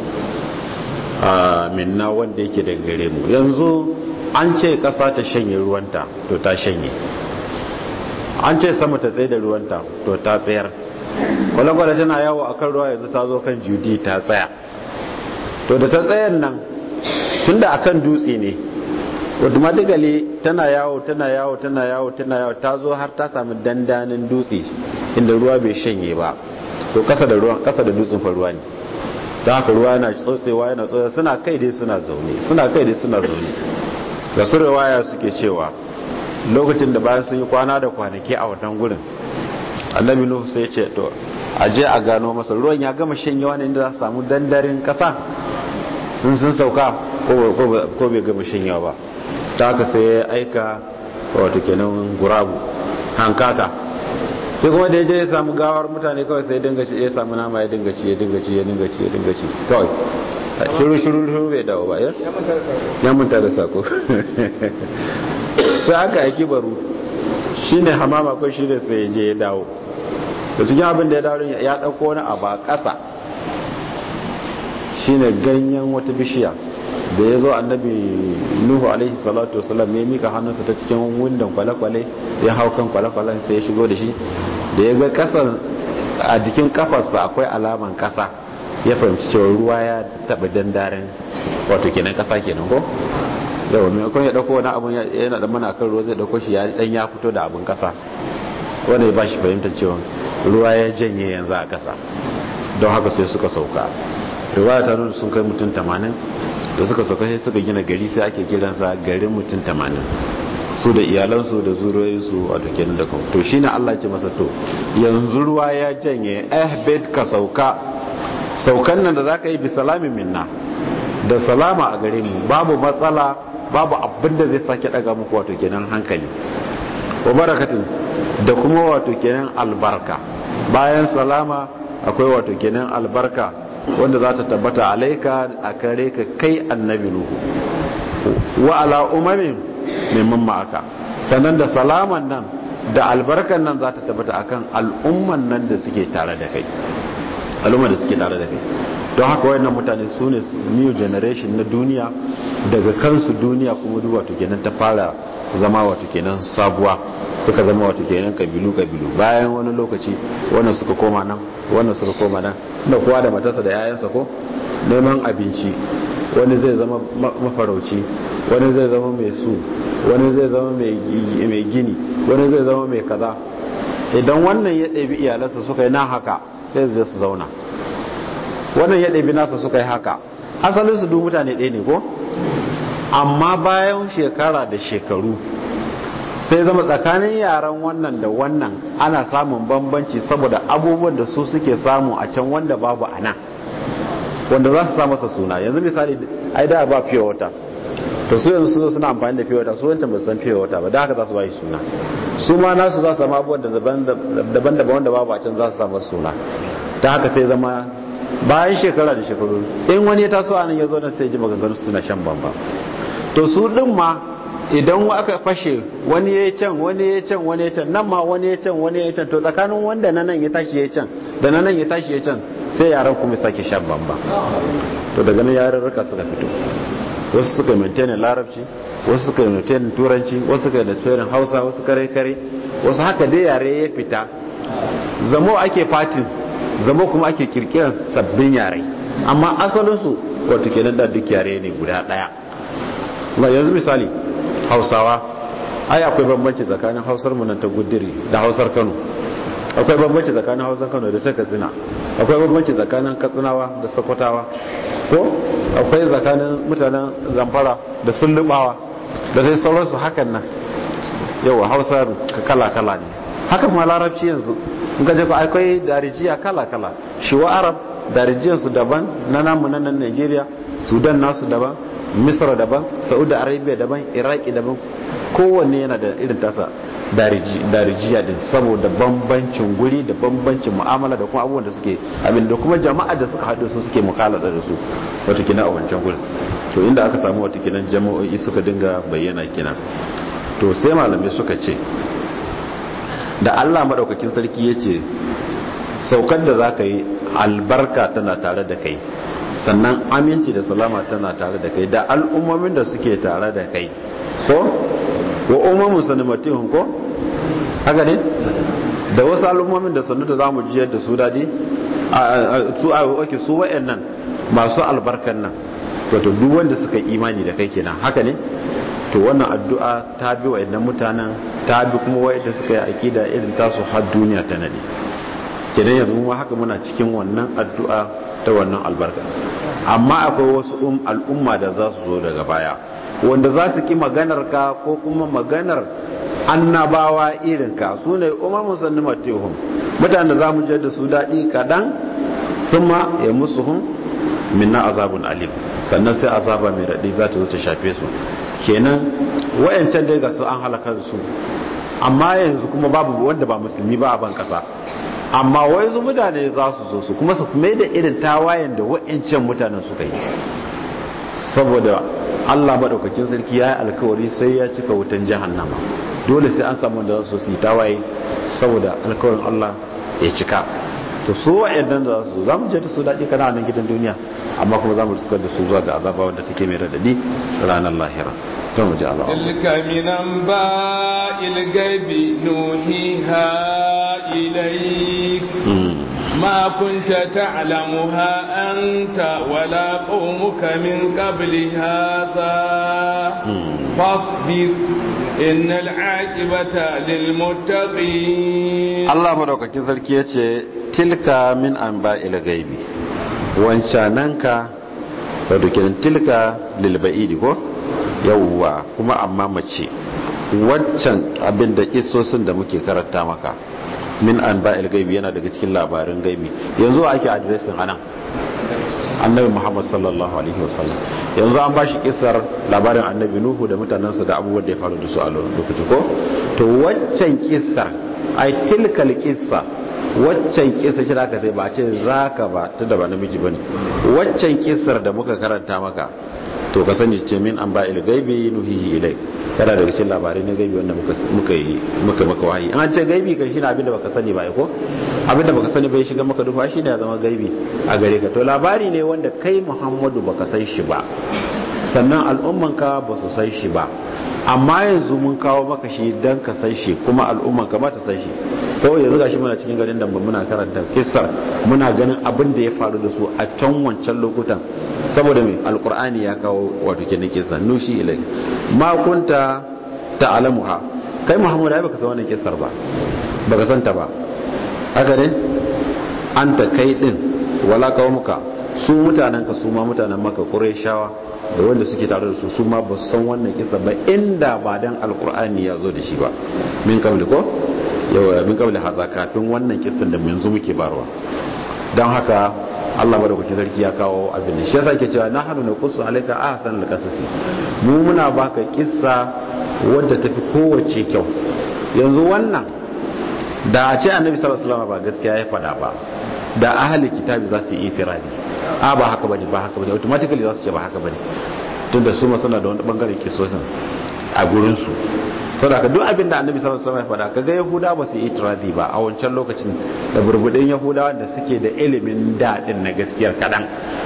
a minna wanda yake da gare mu yanzu an ce kasa ta shanye ruwanta to ta shanye an ce sama ta tsaye da ruwanta to ta tsayar kwale-kwale tana yawo akan ruwa yanzu ta zo kan judi ta tsaya to da ta tsayan nan tunda akan dutse ne automatically tana yawo tana yawo tana yawo tana yawo ta zo har ta samu dandanin dutse inda ruwa bai shanye ba to kasa da ruwan kasa da dutsen fa ruwa ne ta haka ruwa yana tsotsewa yana tsotsewa suna kai dai suna zaune suna kai dai suna zaune da su riwaya suke cewa lokacin da bayan sun yi kwana da kwanaki a wannan gurin annabi nuhu sai ya ce to a je a gano masa ruwan ya gama shanyewa ne inda za su samu dandarin kasa sun sun sauka ko bai gama shanyawa ba ta haka sai ya aika wato kenan gurabu hankata sai kuma da ya je ya samu gawar mutane kawai sai dinga ci ya samu nama ya dinga ci ya dinga ci ya dinga ci ya dinga ci kawai shiru shiru shiru bai dawo ba ya manta da sako sai aka aiki baro shine hamama ko shine sai ya je ya dawo to cikin abin da ya dawo ya dauko wani abu a ƙasa shine ganyen wata bishiya da ya zo annabi nuhu alaihi salatu wasalam ya mika hannunsa ta cikin windon kwale-kwale ya hau kan kwale-kwalen sai ya shigo da shi da ya ga kasan a jikin kafarsa akwai alaman kasa ya fahimci cewa ruwa ya taɓa dandaren wato kenan kasa kenan ko yau maimakon ya ɗauko wani abun yana da mana kan ruwa zai ɗauko shi ya dan ya fito da abun kasa wanda ya ba shi fahimtar cewa ruwa ya janye yanzu a kasa don haka sai suka sauka riwaya ta nuna sun kai mutum tamanin da suka sauka sai suka gina gari sai ake kiransa garin mutum tamanin su da iyalansu da zuriyoyinsu wato kenan da kawo to shine Allah ce masa to yanzu ruwa ya janye ahbed ka sauka saukan nan da zaka yi bi salamin minna da salama a gare mu babu matsala babu abin da zai sake daga muku wato kenan hankali wa barakatin da kuma wato kenan albarka bayan salama akwai wato kenan albarka wanda za ta tabbata alaika a kare ka kai annabi nuhu wa ala umamin mimman ma'aka sannan da salaman nan da albarkan nan za ta tabbata akan al'umman nan da suke tare da kai al'umma da suke tare da kai don haka wayannan mutane su ne new generation na duniya daga kansu duniya kuma duk wato kenan ta fara zama wato kenan sabuwa suka zama wato kenan kabilu kabilu bayan wani lokaci wannan suka koma nan wannan suka koma nan da kowa da matarsa da yayansa ko neman abinci wani zai zama mafarauci wani zai zama mai su wani zai zama mai gini wani zai zama mai kaza idan wannan ya ɗabi iyalansa suka yi na haka sai su je su zauna wannan ya ɗabi nasa suka yi haka asalin su duk mutane ɗaya ne ko amma bayan shekara da shekaru sai zama tsakanin yaran wannan da wannan ana samun bambanci saboda abubuwan da su suke samu a can wanda babu a nan wanda za su sa masa suna yanzu misali ai da ba fiye wata to su yanzu suna amfani da fiye wata su wancan ba san fiye wata ba da haka za su ba shi suna su ma nasu za su samu abubuwan daban-daban wanda babu a can za su samu suna ta haka sai zama bayan shekara da shekaru in wani ya taso anan ya zo nan sai ji maganganu suna shan bamba to su din ma idan aka fashe wani ya can wani ya can wani ya can nan ma wani ya can wani ya can to tsakanin wanda na nan ya tashi ya can da na nan ya tashi ya can sai yaran kuma sake shan bamba to daga nan yarurruka suka fito wasu suka maintain larabci wasu suka maintain turanci wasu suka maintain hausa wasu kare kare wasu haka dai yare ya fita zamo ake fatin zamo kuma ake kirkiran sabbin yare amma asalinsu wato kenan da duk yare ne guda daya ba yanzu misali hausawa ai akwai bambanci tsakanin hausar mu nan ta gudiri da hausar kano akwai bambanci tsakanin hausar kano da ta katsina akwai bambanci tsakanin katsinawa da sokotawa ko akwai tsakanin mutanen zamfara da sullubawa da sai sauransu hakan nan yawa hausar kala-kala ne haka kuma larabci yanzu in ka ku akwai darijiya kala-kala shi wa arab darijiyarsu daban na namu na nan nigeria sudan nasu daban misra daban saudi arabia daban iraki daban kowanne yana da irin tasa darijiya din saboda bambancin guri da bambancin mu'amala da kuma abubuwan da suke abin da kuma jama'a da suka haɗu su suke mukalada da su watakila a wancan guri to inda aka samu watakila jama'o'i suka dinga bayyana kina to sai malamai suka ce da allah maɗaukakin sarki ya ce saukar da za ka yi albarka tana tare da kai sannan aminci da salama tana tare da kai da al'ummomin da suke tare da kai ko wa umamun sanimatihun ko haka ne da wasu al'ummomin da sannu da za mu jiyar da su daɗi su a wake su wa'annan masu albarkan nan wato duk wanda suka imani da kai kenan haka ne to wannan addu'a ta bi wa'annan mutanen ta bi kuma wa'anda suka yi akida irin tasu har duniya ta nade kenan yanzu mu haka muna cikin wannan addu'a ta wannan albarka amma akwai wasu al'umma da za su zo daga baya wanda za su ki maganar ka ko kuma maganar annabawa irin ka su ne umar musanni matihun mutane za mu da su daɗi kaɗan sun ma ya musu hun minna azabun alim sannan sai azaba mai raɗi za ta zo ta shafe su kenan wayancan dai ga su an halakar su amma yanzu kuma babu wanda ba musulmi ba a ban kasa amma wai zu mutane za su zo su kuma su mai da irin tawayen da wayancan mutanen suka yi saboda Allah maɗaukakin sarki ya yi alkawari sai ya cika wutan jahannama dole sai an samu da su yi tawaye saboda alkawarin Allah ya cika to su wa'annan da su za mu je da su daɗi kana nan gidan duniya amma kuma za mu riskar da su zuwa ga azaba wanda take mai radadi ranar lahira to mu ji Allah tilka min anba'il ghaibi nuhiha ilayk ما كنت تعلمها أنت ولا قومك من قبل هذا فاصبر إن العاقبة للمتقين الله مدوكا كذل كيتي تلك من أنباء الغيب وانشاننك wadda tilka lilba'idi ko yawwa kuma amma mace waccan abin da kisosin da muke karanta maka min an ba'il gaibi yana daga cikin labarin gaibi yanzu ake adiresin anan annabi muhammad sallallahu alaihi wasallam yanzu an bashi kisar labarin annabi nuhu da mutanensa da abubuwan da ya faru da su a lokacin ko to waccan kisar ai tilkal kissa waccan kisa shi da aka sai ba ce zaka ba tunda ba namiji bane waccan kisar da muka karanta maka to ka sani ce min an ba'il gaibi nuhihi ilai yana daga cikin labarai na gaibi wanda muka yi muka maka wahayi an ce gaibi kan shine abinda baka sani ba ko abinda baka sani bai shiga maka dufa shine ya zama gaibi a gare ka to labari ne wanda kai Muhammadu baka san shi ba sannan al'ummanka ba su san shi ba amma yanzu mun kawo maka shi dan ka san shi kuma al'ummanka ma ta san shi ko yanzu gashi muna cikin garin da muna karanta kissar muna ganin abin da ya faru da su a can wancan lokutan saboda mai alkur'ani ya kawo wato kenan kissa nushi ilai ma kunta ta'lamuha kai muhammadu ai baka san wannan kissar ba baka san ta ba haka ne anta kai din wala muka su mutanen ka su ma mutanen maka qurayshawa da wanda suke tare da su su ma ba su san wannan kissa ba inda ba dan alkur'ani ya zo da shi ba min kabli ko yawa min kabli haza kafin wannan kissan da yanzu muke barwa don haka Allah madaukakin sarki ya kawo abin da shi yasa ke cewa nahnu naqussu alayka ahsan alqasasi mu muna baka kissa wadda tafi kowace kyau yanzu wannan da a ce annabi sallallahu alaihi wasallam ba gaskiya ya faɗa ba da ahli kitabi za su yi ifirani a ba haka bane ba haka bane automatically za su ce ba haka bane tunda su ma suna da wani bangaren kisosin a gurin su saboda ka duk abin da annabi sallallahu alaihi wasallam ya faɗa kaga yahuda ba su yi itiradi ba a wancan lokacin da burbudin yahudawa da suke da ilimin daɗin na gaskiyar kaɗan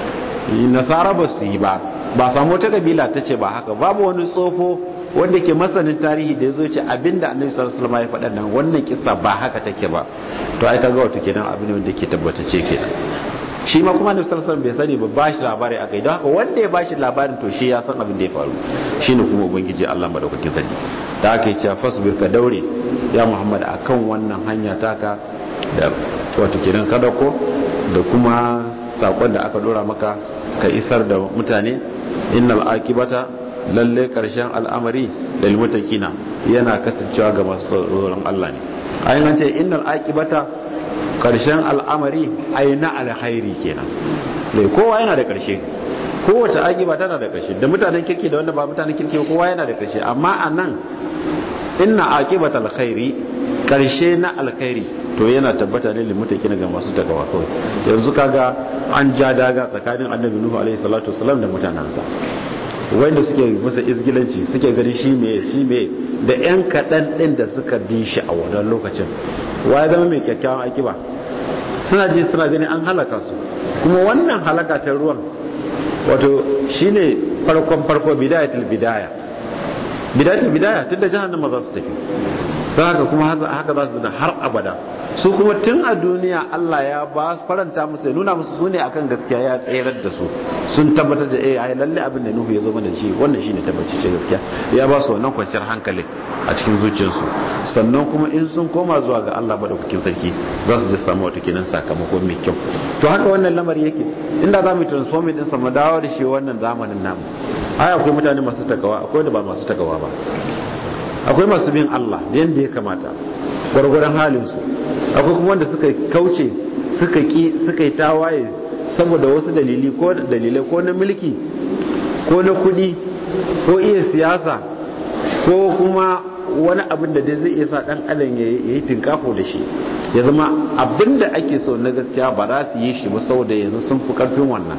nasara ba su yi ba ba samu wata kabila ta ce ba haka babu wani tsofo wanda ke masanin tarihi da ya zo ce abinda annabi sallallahu alaihi wasallam ya faɗa nan wannan kissa ba haka take ba to ai kaga wato kenan abin wanda ke tabbatace kenan shi ma kuma annabi sallallahu alaihi wasallam bai sani ba bashi labari akai don haka wanda ya bashi labarin to shi ya san abin da ya faru shine kuma ubangiji Allah madaukakin sarki da aka yi cewa fasbir ka daure ya Muhammad akan wannan hanya taka da wato kenan kada ko da kuma sakon da aka dora maka ka isar da mutane innal akibata lalle karshen al'amari da lilmutakina yana kasancewa ga masu tsoron Allah ne ayin an ce innal akibata karshen al'amari ai na alkhairi kenan dai kowa yana da karshe kowace akiba tana da karshe da mutanen kirki da wanda ba mutanen kirki kowa yana da karshe amma anan inna akibata alkhairi karshe na alkhairi to yana tabbata ne limutaki ga masu takawa kawai yanzu kaga an ja daga tsakanin annabi nuhu alaihi salatu wasalam da mutanansa wanda suke masa izgilanci suke gani shi me shi me da yan kaɗan ɗin da suka bi shi a wannan lokacin wa ya zama mai kyakkyawan akiba suna ji suna gani an halaka su kuma wannan halaka ta ruwan wato shine farkon farko bidayatul bidaya bidayatul bidaya tun da jahannama za su tafi don haka kuma haka za su har abada su kuma tun a duniya Allah ya ba faranta musu ya nuna musu su ne akan gaskiya ya tserar da su sun tabbatar da eh ai lalle abin da Nuhu ya zo mana shi wannan shine tabbaci ce gaskiya ya ba su wannan kwanciyar hankali a cikin zuciyarsu sannan kuma in sun koma zuwa ga Allah madaukakin sarki za su je samu wata kenan sakamako mai kyau to haka wannan lamari yake inda za mu transform din sa mu dawo da shi wannan zamanin namu ai akwai mutane masu takawa akwai da ba masu takawa ba akwai masu bin Allah da yadda ya kamata gwargwaron halinsu akwai kuma wanda suka kauce suka ki suka yi tawaye saboda wasu dalili ko dalilai ko na mulki ko na kudi ko iya siyasa ko kuma wani abin da dai zai iya sa dan adam ya yi tinkafo da shi ya zama abin da ake so na gaskiya ba za su yi shi ba saboda yanzu sun fi karfin wannan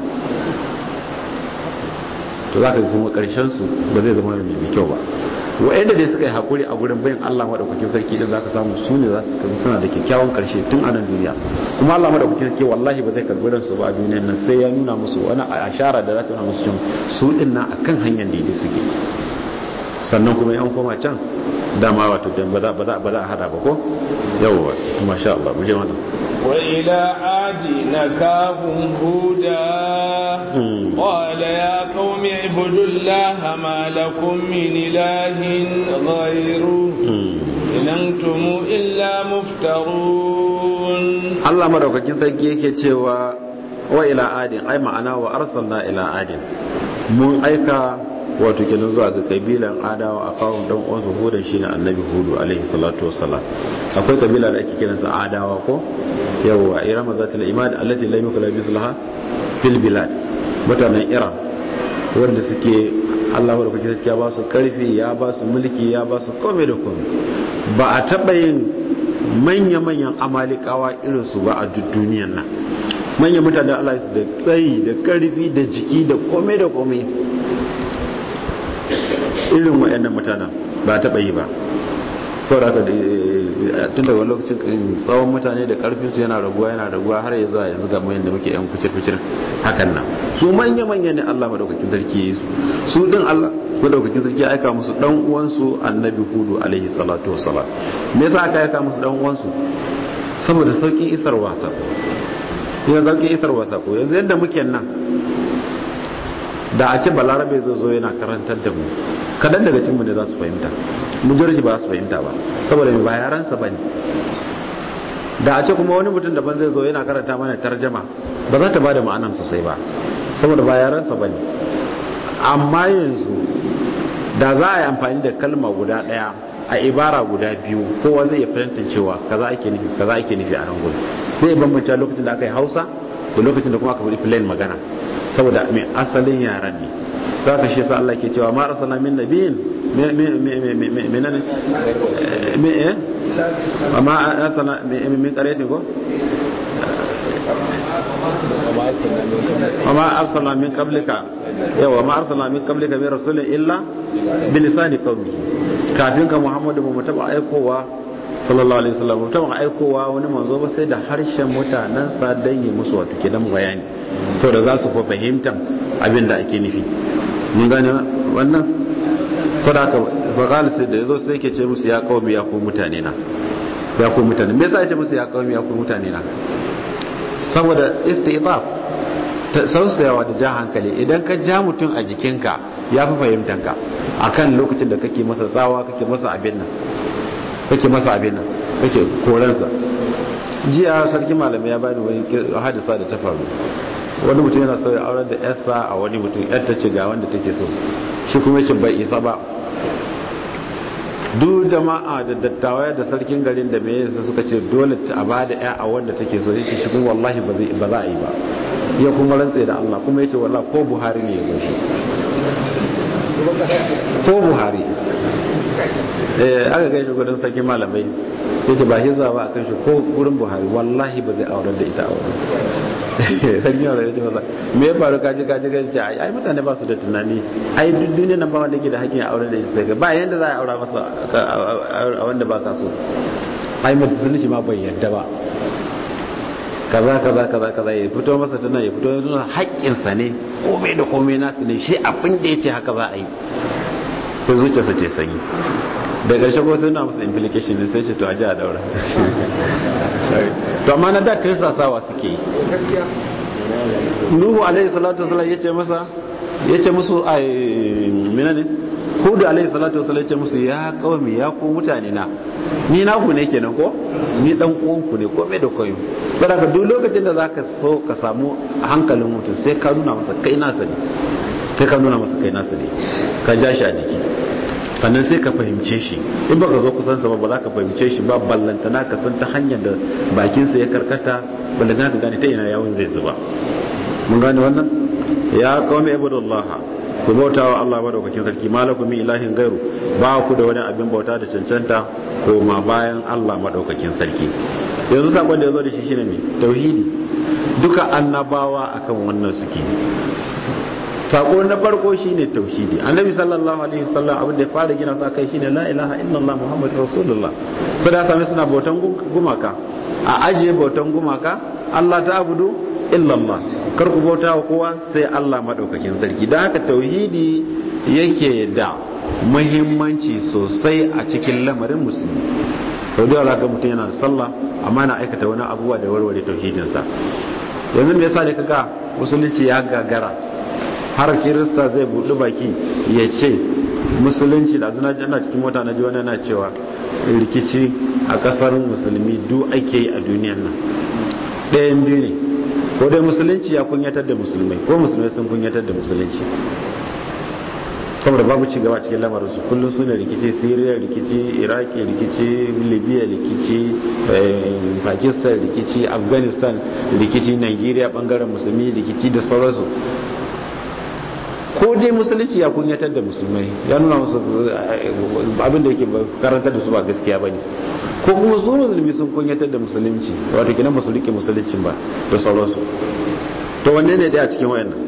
to za ka kuma karshen su ba zai zama mai kyau ba wa'anda dai suka yi hakuri a gurin bayan Allah madaukakin sarki din zaka samu su ne za su kabi suna da kyakkyawan karshe tun a nan duniya kuma Allah madaukakin sarki wallahi ba zai karbi ransu ba a duniyar nan sai ya nuna musu wani ashara da za ta nuna musu cewa su din nan akan hanyar da suke sannan kuma yan koma can dama wato dan ba za ba za ba za a hada ba ko yawwa masha Allah mu je wannan وإلى عاد نكاهم هودا قال يا قوم اعبدوا الله ما لكم من إله غيره إن أنتم إلا مفترون الله مدوكاkin sarki yake cewa wa ila adin ai ma'ana wa arsalna ila adin mun aika wato kenan zuwa ga kabilan adawa a kawun dan uwansu hudun shine annabi hudu alaihi salatu wassalam akwai kabila da ake kiransa adawa ko yawwa irama zatul imad allati lam yukla bislaha fil bilad mutanen iran wanda suke Allah wadda kuke ya ba su karfi ya ba su mulki ya ba su kome da kome ba a taɓa yin manya-manyan amalikawa irinsu ba a duk duniyan nan manyan mutane Allah su da tsayi da karfi da jiki da kome da kome irin wa'annan mutanen ba taɓa yi ba sauraka tun daga lokacin tsawon mutane da karfinsu yana raguwa yana raguwa har ya zuwa yanzu ga mayan da muke yan kucir-kucir hakan nan su manya-manya ne Allah madaukakin sarki ya yi su su din Allah madaukakin sarki ya aika musu dan uwansu annabi hudu alaihi salatu wassalam me yasa aka aika musu dan uwansu saboda saukin isar wasa ya saukin isar wasa ko yanzu yadda muke nan da a ce balarabe zo zo yana karantar da mu kadan daga cikin mu ne za su fahimta majority ba su fahimta ba saboda mai ba yaransa ba ne da a ce kuma wani mutum daban zai zo yana karanta mana tarjama ba za ta ba da ma'anan sosai ba saboda ba yaransa ba ne amma yanzu da za a yi amfani da kalma guda daya a ibara guda biyu kowa zai iya fahimtar cewa kaza ake nufi kaza ake nufi a nan gudu zai bambanta lokacin da aka yi hausa da lokacin da kuma aka faɗi plain magana saboda mai asalin yaran ne za ka shi sa Allah ke cewa ma arsala min nabiyin menene me eh amma arsala min qaryatin ko وما أرسلنا من قبلك يوا ما أرسلنا من قبلك من رسول إلا بلسان قومه كافين محمد mu taba aikowa sallallahu alaihi wasallam mu taba aikowa wani manzo ba sai da harshen mutanen sa dan yi musu wato kidan bayani to da za su fa fahimta abin da ake nufi mun gane wannan sadaka faqala sai da yazo sai yake ce musu ya qaumi ya ku mutane na ya ku mutane me yasa ya ce musu ya qaumi ya ku mutane na saboda istidaf sausayawa da ja hankali idan ka ja mutum a jikinka ya fi fahimtanka a kan lokacin da kake masa tsawa kake masa abin nan kake masa abin nan kake koransa jiya sarki malamai ya bani wani hadisa da ta faru wani mutum yana sauya auren da yarsa a wani mutum yar ta ce ga wanda take so shi kuma ce bai isa ba duk jama'a da dattawa da sarkin garin da mai yasa suka ce dole a ba da ya a wanda take so yake shi kuma wallahi ba za a yi ba ya kuma rantse da Allah kuma yace wallahi ko Buhari ne ya zo shi ko Buhari eh aka gaishe gudun sarkin malamai yace ba hiza ba akan shi ko gurin Buhari wallahi ba zai aurar da ita a wurin sarkin malamai yace masa me ya faru kaji kaji kaji ai mutane ba su da tunani ai duk duniya nan ba wanda yake da hakkin aurar da ita ba yanda za a aura masa a wanda ba ka so ai mutunci ma bai yadda ba kaza kaza kaza kaza ya fito masa tana ya fito yana haƙƙinsa ne komai da komai nasu ne shi abin da ya ce haka za a yi sai zuciyarsa ce sanyi da ƙarshe ko sai na masa implication ne sai ce to a ji a daura to amma na da tirsasawa suke yi nuhu alaihi salatu wasallam ya ce masa ya ce musu a mina ne hudu alaihi salatu wasallam ya ce musu ya kawai ya ko mutane na ni na ku ne kenan ko ni dan uwan ku ne komai da koyo saboda duk lokacin da zaka so ka samu hankalin mutum sai ka nuna masa kai nasa ne sai ka nuna masa kai nasa ne ka ja shi a jiki sannan sai ka fahimce shi in baka zo kusan sa ba ba za ka fahimce shi ba ballanta na ka san ta hanyar da bakinsa ya karkata ballanta ka gane ta ina yawon zai zuba mun gane wannan ya kawai ibadullah ku bauta wa Allah madaukakin sarki malakum min ilahin gairu ba ku da wani abin bauta da cancanta ko ma bayan Allah madaukakin sarki yanzu sakon da yazo da shi shine me tauhidi duka annabawa akan wannan suke sako na farko shine tauhidi annabi sallallahu alaihi wasallam abin da ya fara gina su akai shine la ilaha illallah muhammadur rasulullah so da sami suna bautan gumaka a ajiye bautan gumaka Allah ta abudu illallah kar ku bauta wa kowa sai Allah madaukakin sarki dan haka tauhidi yake da muhimmanci sosai a cikin lamarin musulmi sau da ga mutum yana da sallah amma na aikata wani abubuwa da warware tauhidinsa yanzu me yasa ne kaga musulunci ya gagara har kirista zai buɗi baki ya ce musulunci da zuna jana cikin mota na ji wani na cewa rikici a ƙasar musulmi duk ake yi a duniyan nan ɗayan biyu ne ko dai musulunci ya kunyatar da musulmai ko musulmai sun kunyatar da musulunci saboda babu ci gaba cikin lamarin su kullum su ne rikici syria rikici iraki rikici libya rikici pakistan rikici afghanistan rikici nigeria bangaren musulmi rikici da sauransu ko dai musulunci ya kunyatar da musulmai ya nuna musu abin da yake karantar da su ba gaskiya bane ko kuma su musulmi sun kunyatar da musulunci wato kinan ba su rike musuluncin ba da sauransu to wanne ne dai a cikin wayannan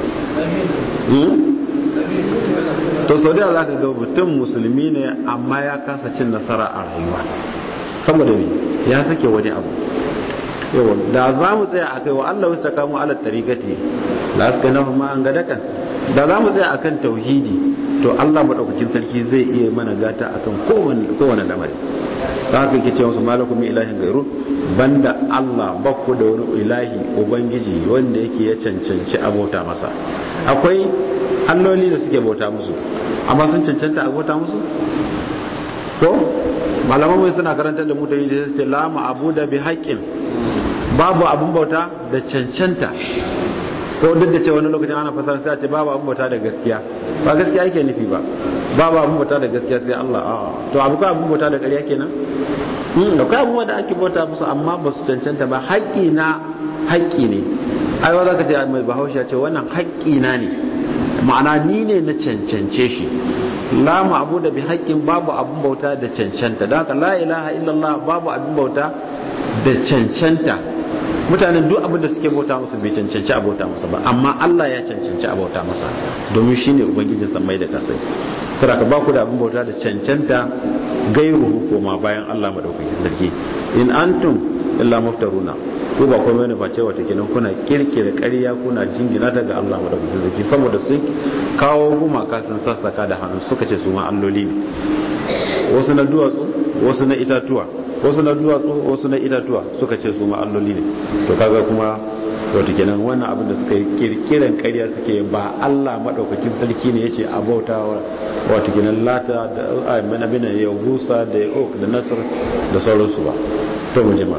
to sau da za ka ga mutum musulmi ne amma ya kasa cin nasara a rayuwa saboda me ya sake wani abu yawa da za mu tsaya a kai wa Allah wasu kamu ala tarikati la suka nafa ma an gadakan da za mu tsaya akan tauhidi to Allah madaukakin sarki zai iya mana gata akan kowane kowane lamari ta haka yake cewa su malakum ilahin gairu banda Allah bakku da wani ilahi ubangiji wanda yake ya cancanci abota masa akwai alloli da suke bauta musu amma sun cancanta a bauta musu ko malaman mai suna karantar da mutane da suke la ma'abuda bi haqqin babu abun bauta da cancanta ko duk da cewa wani lokacin ana fasara sai a ce babu abun bauta da gaskiya ba gaskiya ake nufi ba babu abun bauta da gaskiya sai Allah a to abu ka abun bauta da ƙarya kenan hmm akwai abubuwa da ake bauta musu amma ba su cancanta ba haƙƙi na haƙƙi ne ai wa zaka ce mai bahaushe ce wannan haƙƙi na ne ma'ana ni ne na cancance shi la ma'budu bi haqqin babu abun bauta da cancanta don haka la ilaha illallah babu abun bauta da cancanta mutanen duk abin da suke bauta musu bai cancanci a bauta masa ba amma Allah ya cancanci a bauta masa domin shine ubangijin samai da kasai tara ka ba ku da abin bauta da cancanta gairu koma bayan Allah madaukakin sarki in antum illa muftaruna ko ba komai ne face wata kenan kuna kirkire ƙarya kuna jingina daga Allah madaukakin sarki saboda sun kawo gumaka sun sassaka da hannu suka ce su ma alloli ne wasu na duwatsu wasu na itatuwa wasu na duwatsu wasu na itatuwa suka ce su ma alloli ne to kaga kuma wato kenan wannan abin da suka yi kirkiran ƙarya suke ba Allah madaukakin sarki ne yace a bauta wato kenan lata da amin abin da ya gusa da ya ok da nasr da sauransu ba to mu jima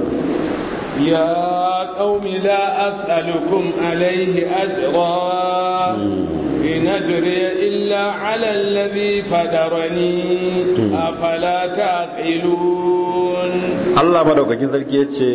يا قوم لا أسألكم عليه أجرا إن أجري إلا على الذي فدرني أفلا تعقلون الله مدوكاkin sarki yace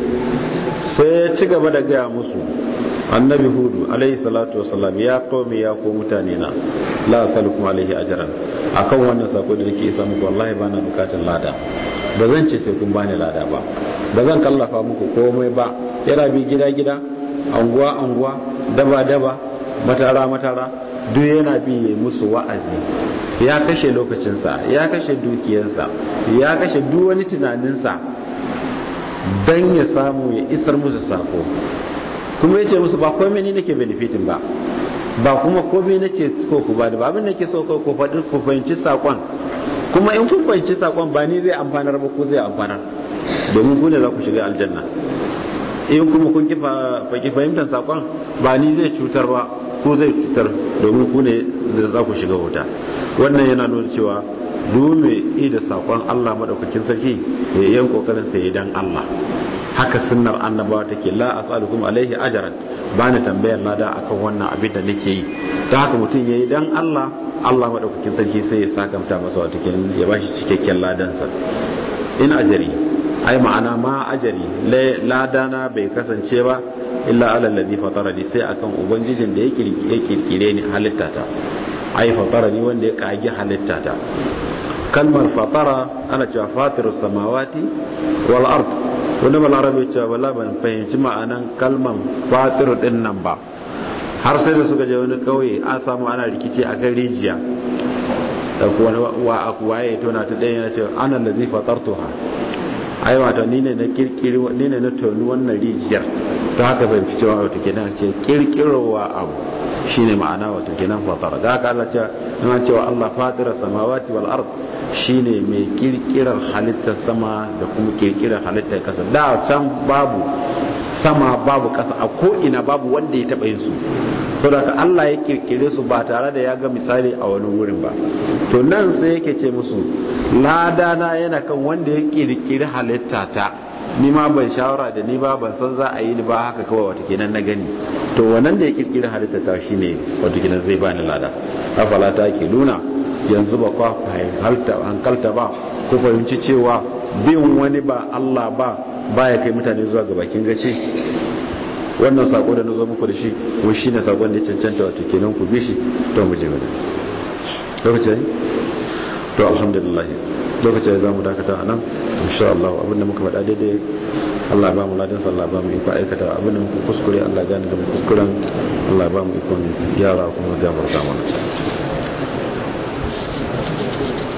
sai ya ci gaba da gaya musu annabi hudu alaihi salatu wasalam ya qaumi ya ko mutane na la asalukum alaihi ajran akan wannan sako da nake isa muku wallahi bana bukatun lada ba zan ce sai kun bani lada ba ba zan kallafa muku komai ba yana bi gida gida anguwa anguwa daba daba matara matara duk yana bi musu wa'azi ya kashe lokacinsa ya kashe dukiyarsa ya kashe duk wani tunaninsa don ya samu ya isar musu sako kuma ya ce musu ba komai ni nake benefitin ba ba kuma komai nake ko ku ba da ba abin nake so ko ku faɗi ku fahimci sakon kuma in kun fahimci sakon ba ni zai amfanar ba ko zai amfanar domin ku ne za ku shiga aljanna in kuma kun ki fahimtar sakon ba ni zai cutar ba ko zai cutar domin ku ne za ku shiga wuta wannan yana nuna cewa dume ida sakon Allah madaukakin sarki ya yan kokarin sa dan Allah haka sunnar annabawa take la as'alukum alaihi ajran bani tambayar lada akan wannan abin da nake yi ta haka mutum yayi dan Allah Allah madaukakin sarki sai ya sakamta masa wato kenan ya bashi cikakken ladansa in ajari ai ma'ana ma ajari ladana bai kasance ba illa ala alladhi fatarani sai akan ubangijin da ya kirkire ni halittata ai fatarani wanda ya kage halittata kalmar fatara ana cewa fatirus samawati wal ard wanda balarabe cewa bala ban fahimci ma'anan kalmar fatiru din nan ba har sai da suka je wani kauye an samu ana rikici a kan rijiya da kuwa wa waye tona ta ɗaya yana cewa ana lazi fatartuha ai wato ni ne na kirkiri ni ne na toni wannan rijiyar to haka bai fi cewa wato kenan ce kirkirowa abu shine ma'ana wato kenan fatara da haka Allah cewa in cewa Allah fatira samawati wal ard shine mai kirkirar halittar sama da kuma kirkirar halittar kasa da can babu sama babu kasa a ko ina babu wanda ya taba yin su to da Allah ya kirkire su ba tare da ya ga misali a wani wurin ba to nan sai yake ce musu ladana yana kan wanda ya kirkiri halitta ta ni ma ban shawara da ni ba ban san za a yi ni ba haka kawai wata kenan na gani to wannan da ya kirkiri halitta ta shine wata kenan zai bani lada afala ta ke nuna yanzu ba kwa hankalta ba ko fahimci cewa bin wani ba Allah ba baya kai mutane zuwa ga bakin gaci wannan sako da na zo muku da shi kuma shine sakon da ya cancanta wato kenan ku bi shi to mu je mu lokaci to alhamdulillah lokaci za mu dakata a nan insha Allah abinda muka faɗa daidai Allah ba mu ladan sallah ba mu iko aikata abinda muka kuskure Allah gane da mu kuskuren Allah ba mu ikon gyara kuma gafarta mana